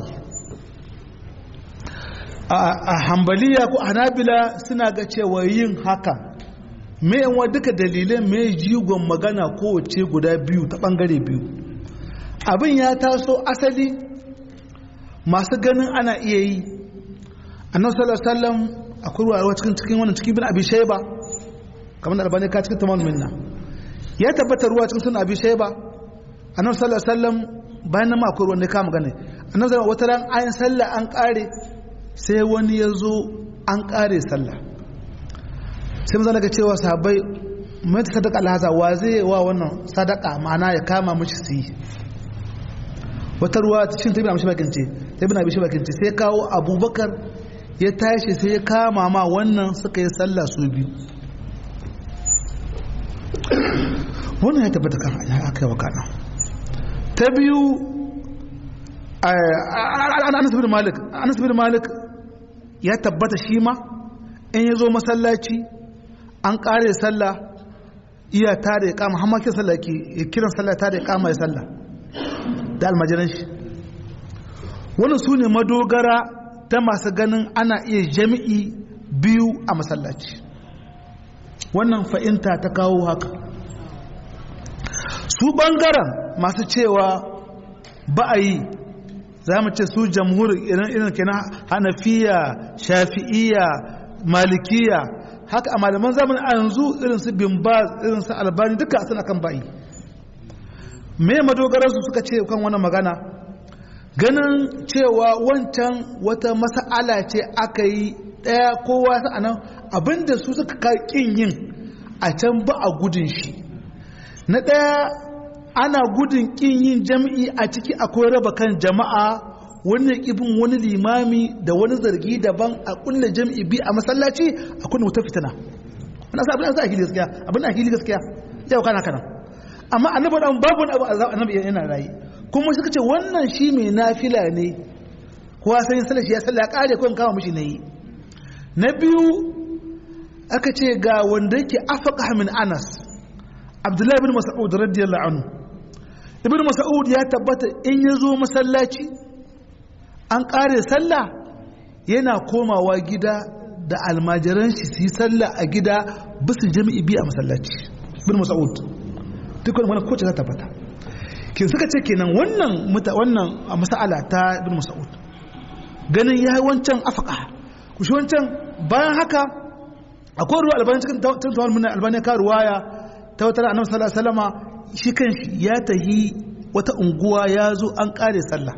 a hambaliya ko hanabila suna ga cewa yin haka mai yanwa duka dalilai mai jigon magana kowace guda biyu ta bangare biyu abin ya taso asali masu ganin ana iya yi annabi sallallahu alaihi wasallam akwai ruwa cikin cikin wannan cikin bin abi shayba kamar da albani ka cikin tamam minna ya tabbata ruwa cikin sunan abi shayba annabi sallallahu alaihi wasallam bayan nan ma akwai ruwan da ka magana annabi sallallahu wata ran ayin sallah an kare sai wani ya zo an kare sallah sai mun ga cewa sahabbai mai ta sadaka alhaza wa zai wa wannan sadaka ma'ana ya kama mishi su yi wata ruwa cikin tabi amshi bakin ce tabi na bishi bakin ce sai kawo abubakar ya tashi sai ya kama ma wannan suka yi sallah su biyu wannan ya tabbata kan aka yi wakana ta biyu anas bin malik anas bin malik ya tabbata shi ma in ya zo masallaci an kare sallah iya ta da ya kama hamma kiran sallah ke kiran sallah ta da ya kama ya sallah da almajiran shi wani su ne madogara ta masu ganin ana iya jami'i biyu a masallaci wannan fa'inta ta kawo haka su ɓangaren masu cewa ba a yi za mu ce su jamhurin irin irin kenan hanafiya shafi'iya malikiya haka a malaman zamani a yanzu irin su bimbaz irin su albani duka suna kan ba'i me madogararsu suka ce kan wannan magana ganin cewa wancan wata masa'ala ce aka yi ɗaya kowa sa'anan abinda su suka ƙin yin a can ba a gudun shi na ɗaya ana gudun ƙin yin jam'i a ciki akwai raba kan jama'a wani ibin wani limami da wani zargi daban a kulle jam'i bi a masallaci a kunna wuta fitina wani asa abin da a hili gaskiya abin da a hili gaskiya yau kana kana amma annabi dan babu wani abu annabi yana rayi kuma suka ce wannan shi mai nafila ne kowa sai sallar shi ya sallah ya kare ko in kama mishi nayi na biyu aka ce ga wanda yake afaka min anas abdullahi bin mas'ud radiyallahu anhu ibn mas'ud ya tabbata in ya zo masallaci an kare sallah yana komawa gida da almajiran shi su yi sallah a gida bisu jami'i biyu a masallaci ibn mas'ud duk wannan kowace za ta tabbata kin suka ce kenan wannan wannan mas'ala ta ibn mas'ud ganin yayi wancan afaka ku shi wancan bayan haka akwai ruwa albani cikin tawar mun albani ka ruwaya ta wata annabi sallallahu alaihi wasallama shi kanshi ya tahi wata unguwa ya zo an kare sallah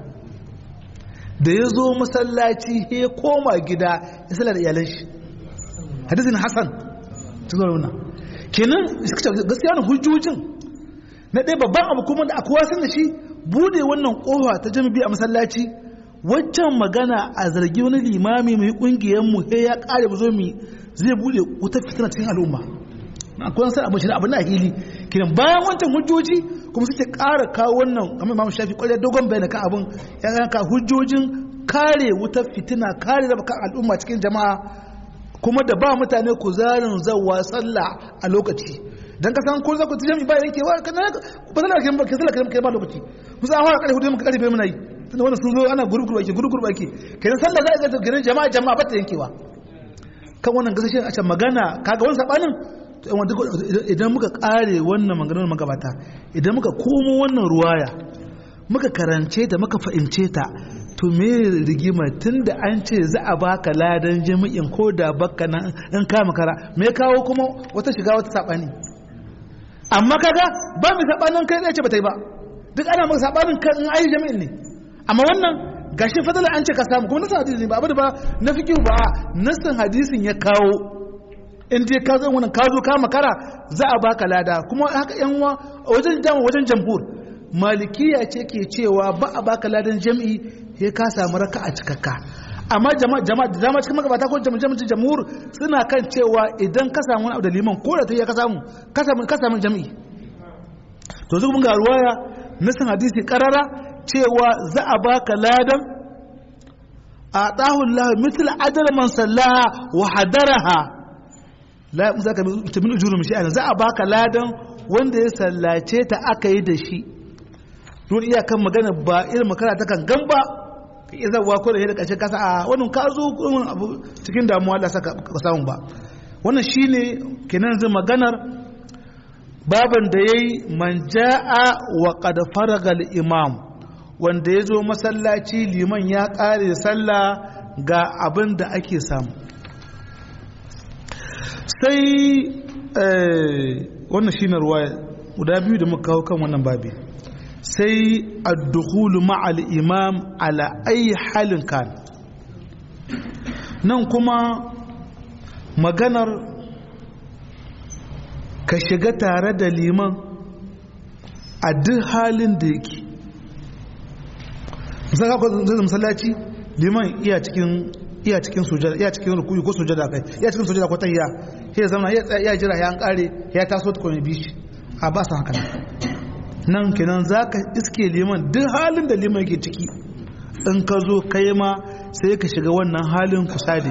da ya zo masallaci ya koma gida ya sallar da iyalan shi hadisin hasan cikin wannan kenan gaskiya na hujjojin na ɗaya babban abu kuma da akwai wasan da shi bude wannan kofa ta jami'i a masallaci waccan magana a zargi wani limami mai kungiyar mu he ya kare mu zo mu zai bude wutar fitina cikin al'umma akwai san abin shi abin da hili kiran bayan wancan hujjoji kuma suke ƙara kawo wannan amma imamu shafi kwarai dogon bayani kan abin ya ka hujjojin kare wutar fitina kare raba kan al'umma cikin jama'a kuma da ba mutane kuzarin zawa sallah a lokaci dan ka san ko za ku ci jami'i ba yanke wa kana ba sallah kan ba sallah kan kai ba lokaci musa an fara kare hudu muka kare bai muna yi tunda wannan sun zo ana gurguru ake gurguru ake kenan sallah za a ga ganin jama'a jama'a ba ta yankewa kan wannan gasashen a can magana kaga wani sabanin idan muka kare wannan maganar magabata idan muka komo wannan ruwaya muka karance ta muka fahimce ta to me rigima tunda an ce za a baka ladan jami'in ko da baka nan in ka makara me kawo kuma wata shiga wata sabani amma kaga ba mu sabanin kai zai ce ba ta yi ba duk ana maka sabanin kan in ayi jami'in ne amma wannan gashi fadala an ce ka samu kuma nasan hadisi ne ba abu da ba na fikihu ba nasan hadisin ya kawo in dai ka zo wannan ka zo ka makara za a baka lada kuma haka yan uwa wajen jama wajen jamhur malikiya ce ke cewa ba a baka ladan jam'i sai ka samu raka a cikakka amma jama'a jama'a da dama cikin magabata ko jama'a jamhur suna kan cewa idan ka samu wani abu da liman ko da ta yi ka samu ka samu ka samu jam'i to zuwa mun ga ruwaya nasin hadisi karara cewa za a baka ladan a ɗahun lahu mitil adar man sallaha wa hadaraha la za ka ta min ujuru mishi za a baka ladan wanda ya sallace ta aka yi da shi don iyakan magana ba irin makara ta kan gamba ka iya zawa ko da ƙarshe kasa a wannan ka zo abu cikin damuwa Allah saka ka samu ba wannan shine kenan zai maganar baban da yayi man jaa wa qad faraga al imam wanda ya zo masallaci liman ya ƙare sallah ga abin da ake samu sai wannan shi na ruwa guda biyu da muka kawo kan wannan babi sai addukulu ma'al imam ala ayi halin kan nan kuma maganar ka shiga tare da liman a duk halin da yake misali ka zai masallaci liman iya cikin iya cikin sujada iya cikin rukuyi ko sujada kai iya cikin sujada ko tahiyya sai ya zama ya jira ya an kare ya taso ta kome bishi a ba su haka nan kenan zaka iske liman duk halin da liman yake ciki in ka zo kai ma sai ka shiga wannan halin kusade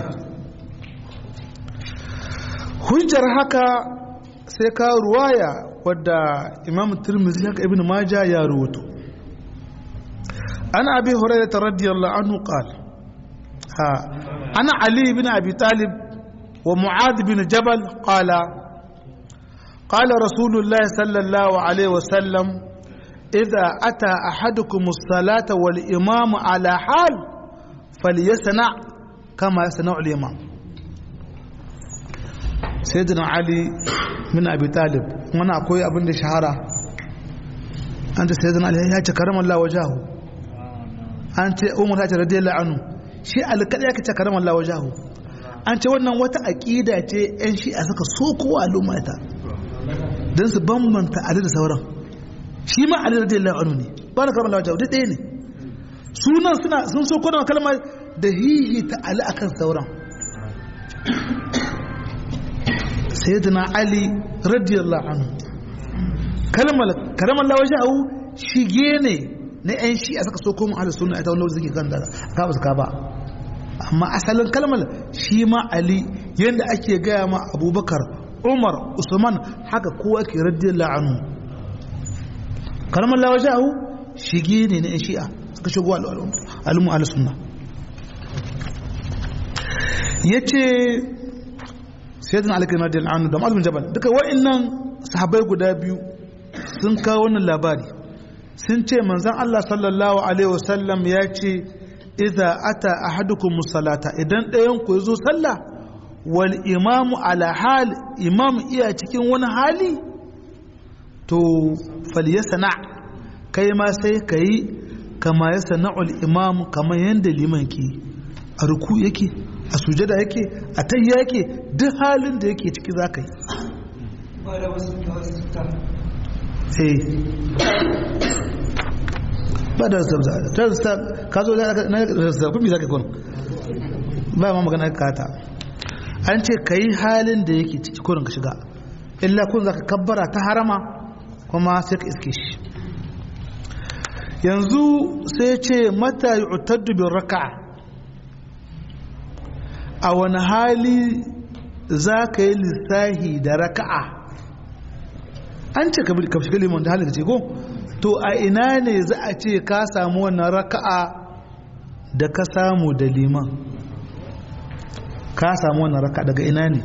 hujjar haka sai ka ruwaya wadda imam tirmidhi haka ibn majah ya ruwato ana abi hurairah radiyallahu anhu qala ha ana ali ibn abi talib wa mu'adh bin jabal qala قال رسول الله صلى الله عليه وسلم إذا أتى أحدكم الصلاة والإمام على حال فليصنع كما يصنع الإمام سيدنا علي من أبي طالب وانا أقول أبن شهارة أنت سيدنا علي يا كرم الله وجهه أنت أمر رضي الله عنه shi alkaɗa ya kace karamar Allah wajahu an ce wannan wata aƙida ce 'yan shi a saka so kowa al'ummata don su bambanta ali da sauran shi ma ali radiyallahu anhu ne ba na karamar Allah wajahu duk ɗaya ne sunan suna sun so kodon kalmar da hihi ta ali akan sauran sayyidina ali radiyallahu anhu kalmar karamar Allah wajahu shige ne na 'yan shi a saka so kuma ahli sunna ita wani suke kan da ka ba su ka ba amma asalin kalmar shi ma ali yadda ake gaya ma abubakar umar usman haka kowa ke radiyallahu anhu kalmar lawa sha'u shige ne na 'yan shi'a suka shigo al'umma ahli sunna ya ce sayyidina alikin radiyallahu anhu da ma'azumin jabal duka wa'annan sahabai guda biyu sun kawo wannan labari sun ce manzan Allah sallallahu Alaihi wasallam ya ce idza ata ahadukum musallata idan ɗayan ku zo sallah wal imamu ala hal imam iya cikin wani hali to falyasna kai ma sai kai kama ya sana'ul imam kama yanda liman ke a ruku yake a sujada yake a tayya yake duk halin da yake ciki za ka yi ba da rasta ka zo na rasta kuma za ka kun ba ma magana kata an ce ka yi halin da yake ciki kurin ka shiga illa kun za ka kabbara ta harama kuma sai ka iske shi yanzu sai ce mata yi utaddu bin raka'a a wani hali za ka yi lissahi da raka'a an ce ka shiga limon da halin da ce ko to a ina ne za a ce ka samu wannan raka'a da ka samu da liman ka samu wannan raka'a daga ina ne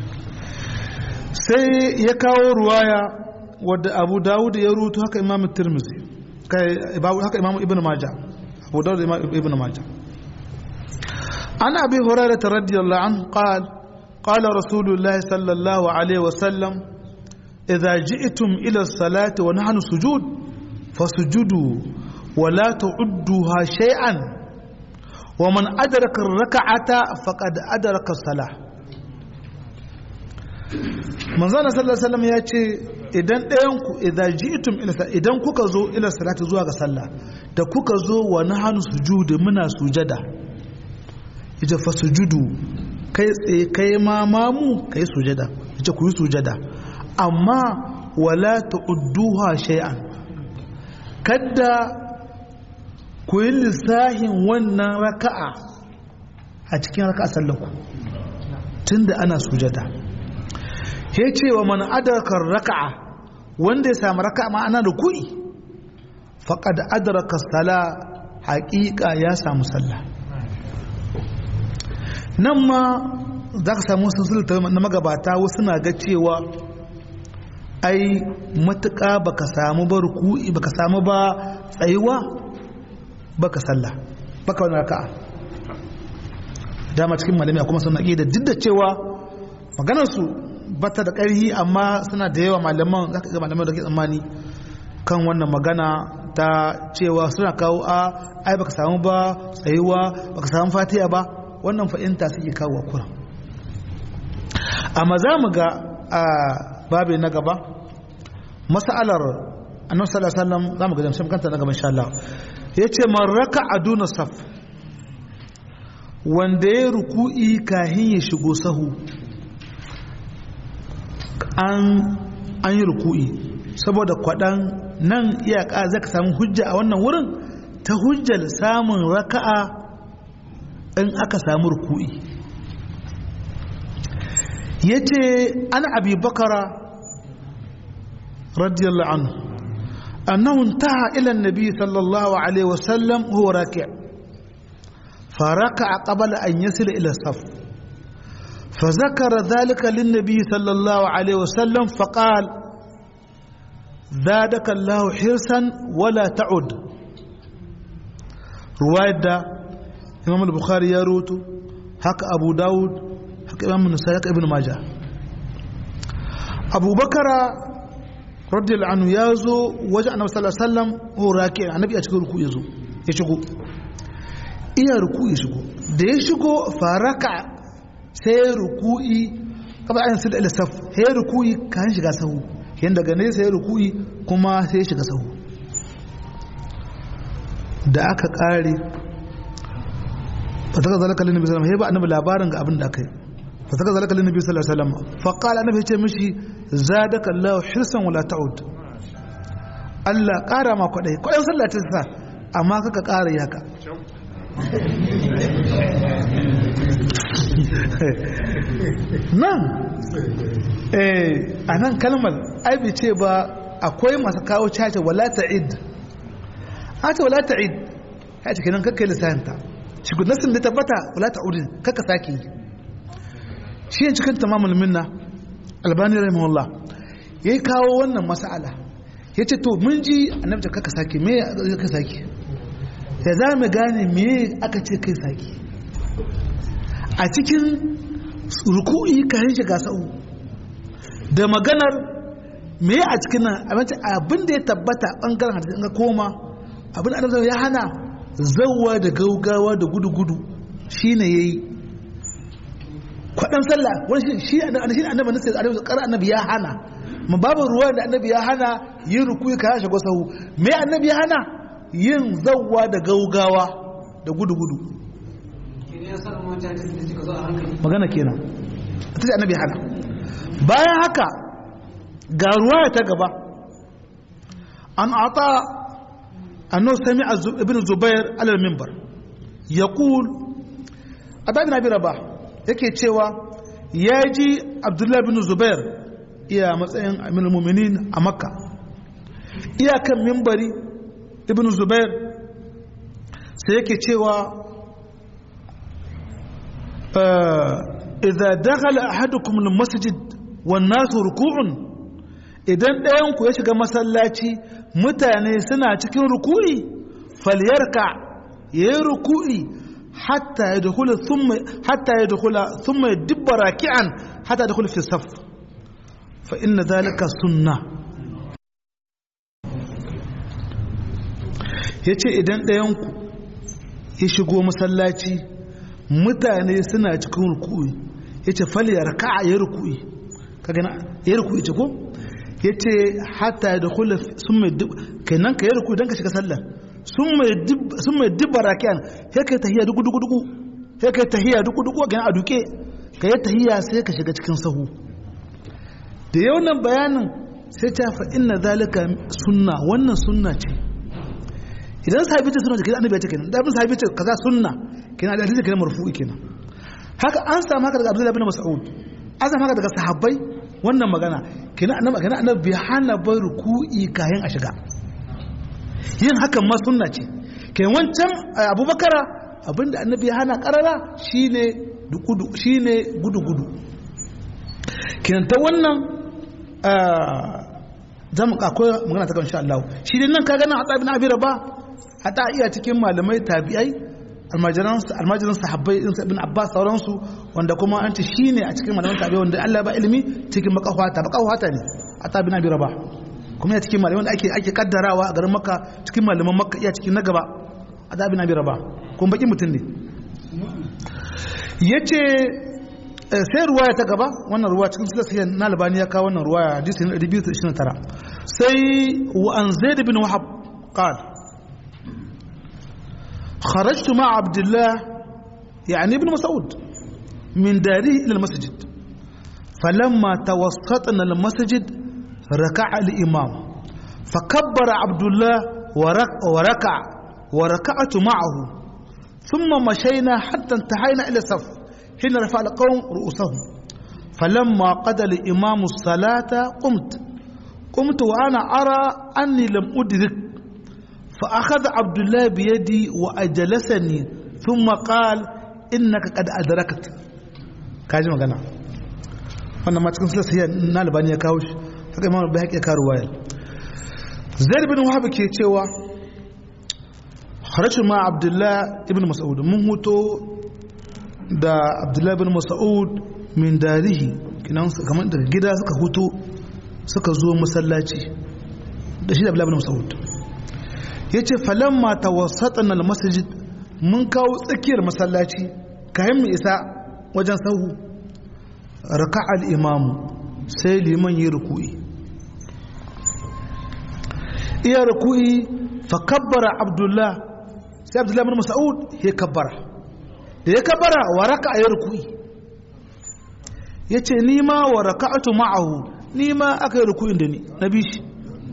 sai ya kawo ruwaya wadda abu dawud ya rutu haka imam tirmizi haka imam ibn maja abu dawud imam ibn maja an abi hurairah radiyallahu anhu qala qala rasulullahi sallallahu alaihi wasallam idza ji'tum ila as-salati wa nahnu sujud فسجدوا ولا تعدوها شيئا ومن أدرك الركعة فقد أدرك الصلاة من زال صلى الله عليه وسلم يأتي idan ɗayanku idan ji'tum ila idan kuka zo ila salati zuwa ga sallah da kuka zo wa nahanu sujudi muna sujada yace fa sujudu kai tsaye kai ma mamu kai sujada yace ku yi sujada amma wala ta'udduha shay'an kadda ku yi lissahin wannan raka'a a cikin raka'a sallaku tunda ana sujada ya ce wa man adarkar raka'a wanda ya samu raka'a ma'ana da ku'i faƙad adarka sala haƙiƙa ya samu sallah nan ma za ka samu sun na magabata wasu na ga cewa ai matuƙa baka samu ba ruku'i baka samu ba tsayuwa baka sallah baka wani raka'a dama cikin malami kuma suna da duk da cewa maganarsu bata da ƙarhi amma suna da yawa malaman za ka ga malaman da ke tsammani kan wannan magana ta cewa suna kawo a ai baka samu ba tsayuwa baka samu fatiya ba wannan fa'inta suke kawo kura amma za mu ga a babi na gaba mas'alar annabi sallallahu alaihi wasallam za mu ga jamshin kanta na gaba insha Allah yace man raka aduna saf wanda ya ruku'i kahin ya shigo sahu an yi ruku'i saboda kwaɗan nan iyaka za ka samu hujja a wannan wurin ta hujjar samun raka'a in aka samu ruku'i ya ce an abi bakara radiyallahu anhu annahu intaha ila nabi sallallahu alaihi wasallam huwa raki' فركع قبل أن يصل إلى الصف فذكر ذلك للنبي صلى الله عليه وسلم فقال زادك الله حرصا ولا تعد رواية دا إمام البخاري يروت حق أبو داود حق إمام النسائي ابن ماجه أبو بكر رضي الله عنه يازو وجه النبي صلى الله عليه وسلم هو راكع النبي أشكر ركوع يزو يشكو iya ruku ya shigo da ya shigo faraka sai ruku'i kaba ayin su da ilisaf sai ruku'i kan shiga sahu yin daga ne sai ruku'i kuma sai shiga sahu da aka kare fa saka zalaka linnabi sallallahu alaihi wasallam ba annabi labarin ga abin da aka yi fa saka zalaka linnabi sallallahu alaihi wasallam fa qala annabi ya ce mishi zadaka Allahu hirsan wala ta'ud Allah kara ma kwadai kwadai sallah ta sa amma kaka kara yaka nan a nan kalmar aibi ce ba akwai masu kawo cace wala ta'id a ce wala ta'id ya ce kenan kakkai lissayanta shi nasin da tabbata wala ta'udin kakka sake yi shi yin cikin tamamul minna albani rahimahullah ya yi kawo wannan mas'ala ya ce to mun ji annabta kakka sake me ya ka sake da za mu gane me aka ce kai sake a cikin ruku'i kayan shiga sa'u da maganar me a cikin nan abin da ya tabbata bangaren hadisi ga koma abin da annabi ya hana zawwa da gaugawa da gudu-gudu shine yayi kwadan sallah wani shi annabi annabi ne sai annabi annabi ya hana mu babu ruwa da annabi ya hana yin ruku'i kayan shiga sa'u me annabi ya hana yin zawwa da gaugawa da gudu-gudu magana kenan ta ce annabi hana bayan haka ga ruwa ta gaba an ata annu sami ibn zubair alal mimbar ya kul abin na bira ba yake cewa ya ji abdullahi bin zubair iya matsayin aminu muminin a makka iyakan mimbari ibn zubair sai yake cewa idza dakhala ahadukum almasjid wan nasu ruku'un idan ɗayan ku ya shiga masallaci mutane suna cikin ruku'i falyarka yayi ruku'i hatta yadkhula thumma hatta yadkhula thumma yadibba raki'an hatta yadkhula fi saf fa inna dhalika sunnah yace idan ɗayan ku ya shigo masallaci mutane suna cikin ruku'i ya ce falya raka'a ya ruku'i kaga na ya ruku'i ce ko yace hatta da khulaf sun mai kenan ka yi ruku dan ka shiga sallar sun mai sun mai dibara kan sai kai tahiyya duku duku duku sai kai tahiyya duku duku ga a duke ka yi tahiyya sai ka shiga cikin sahu da yau nan bayanin sai ta fa inna zalika sunna wannan sunna ce idan sahabi ce sunna ce kenan annabi ya ce kenan da abin sahabi ce kaza sunna kenan da hadisi kenan marfu'i kenan haka an samu haka daga Abdullah bin Mas'ud an samu haka daga sahabbai wannan magana kenan annabi kenan annabi bai hana bai ruku'i kayan a shiga yin hakan ma sunna ce kenan wancan Abubakar abinda annabi ya hana karara shine dukudu shine gudu gudu kenan ta wannan zamu akwai magana ta kan insha Allah shi dai nan ka gana Hatsa bin Abi Rabah hata iya cikin malamai tabi'ai almajiran almajiran sahabbai din ibn Abbas sauransu wanda kuma an ce shine a cikin malaman tabi'ai wanda Allah ba ilimi cikin makahwata makahwata ne Hatsa bin Abi Rabah kuma ya cikin malamai wanda ake ake kaddarawa a garin Makka cikin malaman Makka iya cikin na gaba Hatsa bin Abi Rabah kuma baki mutum ne yace sai ruwaya ta gaba wannan ruwa cikin silasiya na albani ya kawo wannan ruwaya hadisi na 229 sai wa an zaid bin wahab qal kharajtu ma abdullah يعني ابن مسعود من داره إلى المسجد فلما توسطنا المسجد ركع الإمام فكبر عبد الله وركع وركعت معه ثم مشينا حتى انتهينا إلى الصف حين رفع القوم رؤوسهم فلما قضى الإمام الصلاة قمت قمت وأنا أرى أني لم أدرك فأخذ عبد الله بيدي وأجلسني ثم قال إنك قد أدركت كاجي مغانا wannan ma cikin silasiya na albani ya kawo shi haka imam bai haƙe kawo wayar zaid bin wahab ke cewa harashu ma abdullah ibn mas'ud mun huto da abdullahi bin mas'ud min darihi kinan kamar daga gida suka hutu suka zo masallaci da shi da abdullahi bin mas'ud yace falamma tawassatna almasjid mun kawo tsakiyar masallaci kayan mu isa wajen sahu raka'a al-imamu sai liman yi ruku'i iya ruku'i fa kabbara abdullah sai abdullahi bin mas'ud ya kabbara da ya kabara wa raka a yi rukui ya ce nima wa raka'atu ma'ahu nima aka yi rukuin da ni na bi shi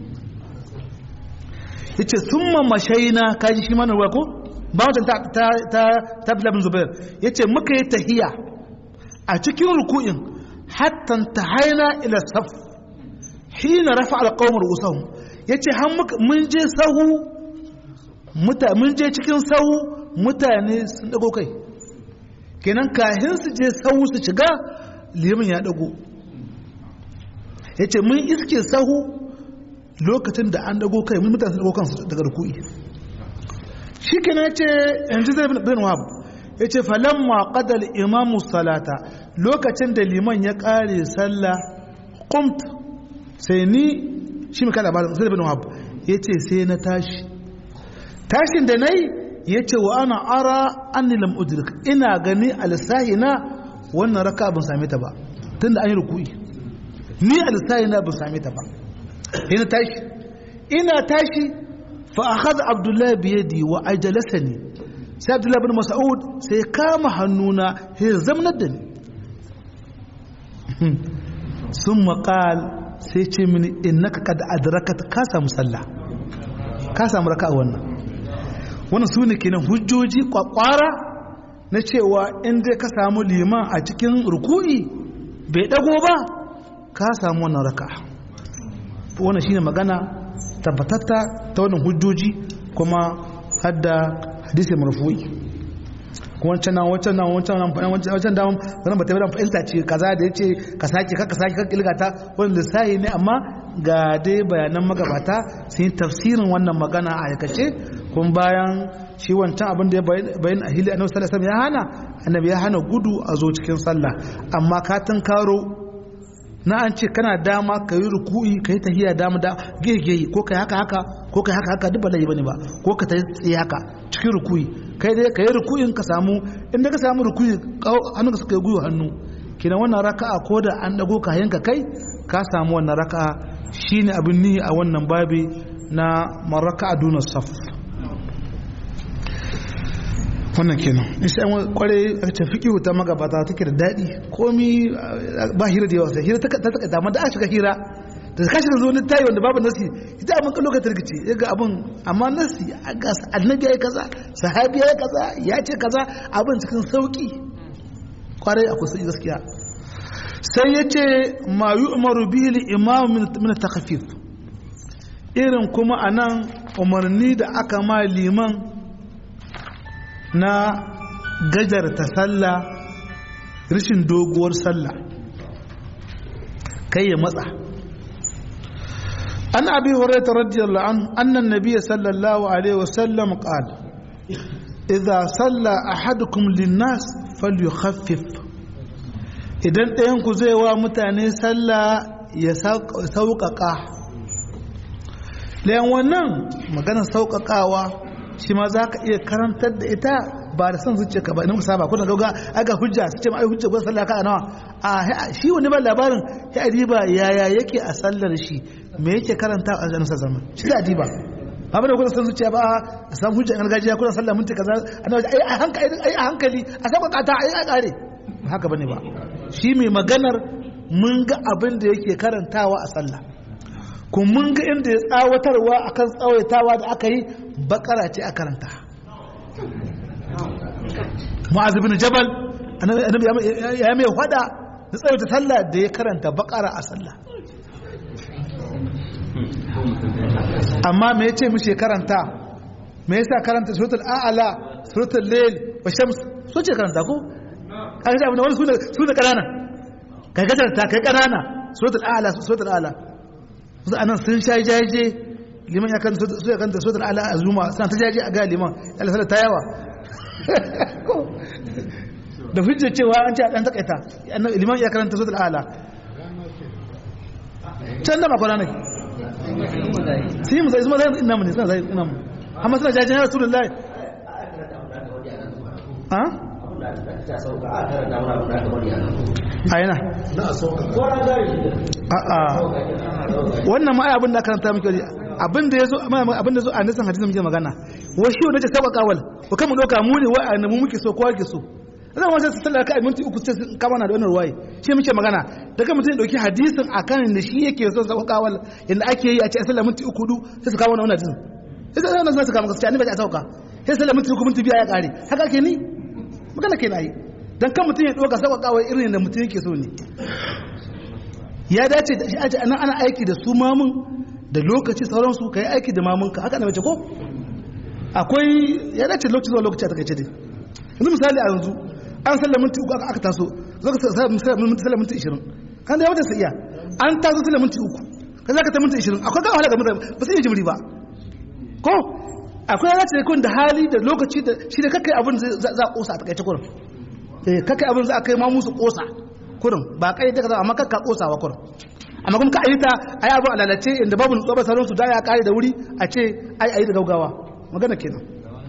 ya ce sun mamashaina kaji shi mana ruwa ko ba wancan ta fi labin zubair ya ce muka yi tahiya a cikin rukuin hattan ta haina ila saf hina rafa alƙawar usahu ya ce mun je sahu mun je cikin sahu mutane sun dago kai kenan kahin su je sahu su shiga liman ya dago ya ce mun iske sahu lokacin da an dago kai mun mutane dago kansu daga rukui shi kenan ya ce yanzu zai bin wahab ya ce falamma qadal imamu salata lokacin da liman ya kare sallah qumt sai ni shi mai kada labarin zai bin wahab ya ce sai na tashi tashin da na yi ya ce wa ana ara anni lam udrik ina gani alisahi na wannan raka ban same ta ba tunda an yi rukui ni alisahi na ban same ta ba ina tashi ina tashi fa akhadha abdullahi bi yadi wa ajlasani sai abdullahi bin mas'ud sai kama hannuna sai zamnar da ni sun maƙal sai ce mini innaka kad adrakat ka samu sallah ka samu raka'a wannan wannan su ne kenan hujjoji kwakwara na cewa in dai ka samu liman a cikin ruku'i bai dago ba ka samu wannan raka wannan shine magana tabbatatta ta wannan hujjoji kuma hadda hadisi marfu'i kuma wancan nan wancan nan wancan nan wancan wancan da wannan ba ta bada fahimta ce kaza da yace ka sake ka sake ka kilgata wannan lissahi ne amma ga dai bayanan magabata sun yi tafsirin wannan magana a aikace kun bayan shi wancan abin da ya bayan a hili annabi sallallahu alaihi ya hana annabi ya hana gudu a zo cikin sallah amma ka karo na an ce kana dama ka yi ruku'i ka yi tahiya dama da gege ko ka haka haka ko ka haka haka duk ba laifi bane ba ko ka tayi tsaye haka cikin ruku'i kai dai ka yi ruku'in ka samu inda ka samu ruku'i hannunka suka yi guyo hannu kina wannan raka'a ko da an dago ka yanka kai ka samu wannan raka'a shine abin nihi a wannan babi na maraka aduna saf wannan kenan isa an kware a ce fiqhu ta magabata take da dadi komi ba hira da yawa sai hira ta ta ta amma da aka shiga hira da kashi da zo ni tayi wanda babu nasi ita abin kan lokacin rikici ya ga abin amma nasi a ga annabi yayi kaza sahabi yayi kaza ya ce kaza abin cikin sauki kwarai akwai sai gaskiya sai ya ce ma yu'maru bihi al-imam min takhfif irin kuma anan umarni da aka ma liman na gajarta sallah rishin doguwar sallah kai ya matsa an abi hurairah radiyallahu anhu anna an-nabiy sallallahu alaihi wasallam qala idza salla ahadukum lin-nas falyukhaffif idan ɗayan ku zai wa mutane sallah ya sauƙaƙa layan wannan maganar sauƙaƙawa shi ma za ka iya karantar da ita ba da son zuciya ka ba ina musaba kuna gauga aga hujja su ce ma ai hujja gwan sallah ka nawa a shi wani ba labarin ya adiba yaya yake a sallar shi me yake karanta a zanen zaman shi da adiba ba da kuna son zuciya ba a san hujja gargajiya kuna sallah minti kaza ai a hankali ai a hankali a saba kata ai a kare haka bane ba shi mai maganar mun ga abin da yake karantawa a sallah kun mun ga inda ya tsawatarwa akan tsawaitawa da aka yi bakara ce a karanta mu'az bin jabal annabi ya mai hada da tsawaita sallah da ya karanta bakara a sallah amma me yace mishi karanta me yasa karanta suratul a'la suratul layl wa shams so ce karanta ko kaga da wani suna suna kanana kai gajarta kai kanana suratul a'la suratul a'la su anan sun sha jaje liman ya kan su ya kanta suratul a'la azuma suna ta jaje a ga liman Allah sallah ta yawa da hujja cewa an ce a dan takaita liman ya karanta suratul a'la can da makwana ne sai mu zai zuma zai ina mu ne suna zai ina mu amma suna jaje ya rasulullahi ha a yana wannan ma abin da karanta muke wani abin da ya zo abin da zo a nisan hadisun muke magana washi wanda ce saba kawal ko kan mu doka mu ne wa mu muke so kowa ke so zan wasu su sallar ka minti uku ce kama na da wannan ruwaye shi muke magana daga mutum ya dauki hadisin akan da shi yake so saba kawal inda ake yi a ce sallar minti uku du sai su kawo wannan hadisin sai sai wannan su kama gaskiya ni ba ta sauka sai sallar minti uku minti biya ya kare haka ke ni magana ke na yi don kan mutum ya ɗoga sauƙaƙawar irin da mutum yake so ne ya dace da shi aji ana ana aiki da su mamun da lokaci sauransu ka yi aiki da mamunka haka na mace ko akwai ya dace lokaci zuwa lokaci a takaice dai yanzu misali a yanzu an sallar minti uku aka taso zaka sallar minti ishirin kan da ya wata iya an taso sallar minti uku ka za ka ta minti ishirin akwai gawa ga mutane ba su iya jimri ba ko akwai ya dace kun da hali da lokaci da shi da kakai abin za a kosa a takaice kurin kakai abin za a kai ma musu kosa kurin ba kai da kaza amma kakka kosawa kurin amma kuma ka ayi ta ayi abu alalace inda babu nutsuwa ba sauransu da ya kare da wuri a ce ai ayi da gaugawa magana kenan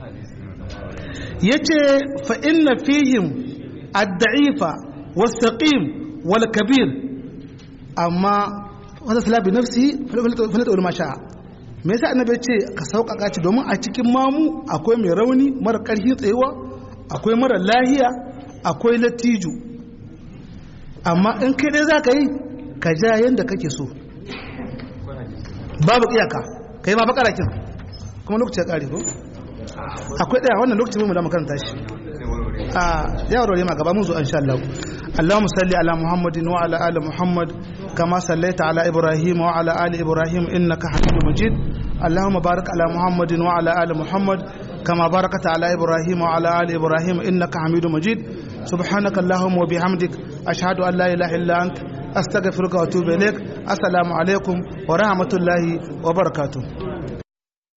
yace fa inna fihim ad-da'ifa was-saqim wal-kabir amma wanda salabi nafsi falata wal masha me yasa annabi ce ka sauƙaƙa ci domin a cikin mamu akwai mai rauni mara ƙarfi tsayuwa akwai mara lahiya akwai latiju amma in kai dai za ka yi ka ja yadda kake so babu iyaka ka yi ma bakara kin kuma lokaci ya kare ko akwai daya wannan lokacin mu da makaranta shi a ya rore ma gaba mun zo insha Allah Allahumma salli ala Muhammadin wa ala ali Muhammad kama sallaita ala Ibrahim wa ala ali Ibrahim innaka Hamidum Majid اللهم بارك على محمد وعلى آل محمد كما باركت على إبراهيم وعلى آل إبراهيم إنك حميد مجيد سبحانك اللهم وبحمدك أشهد أن لا إله إلا أنت أستغفرك وأتوب إليك السلام عليكم ورحمة الله وبركاته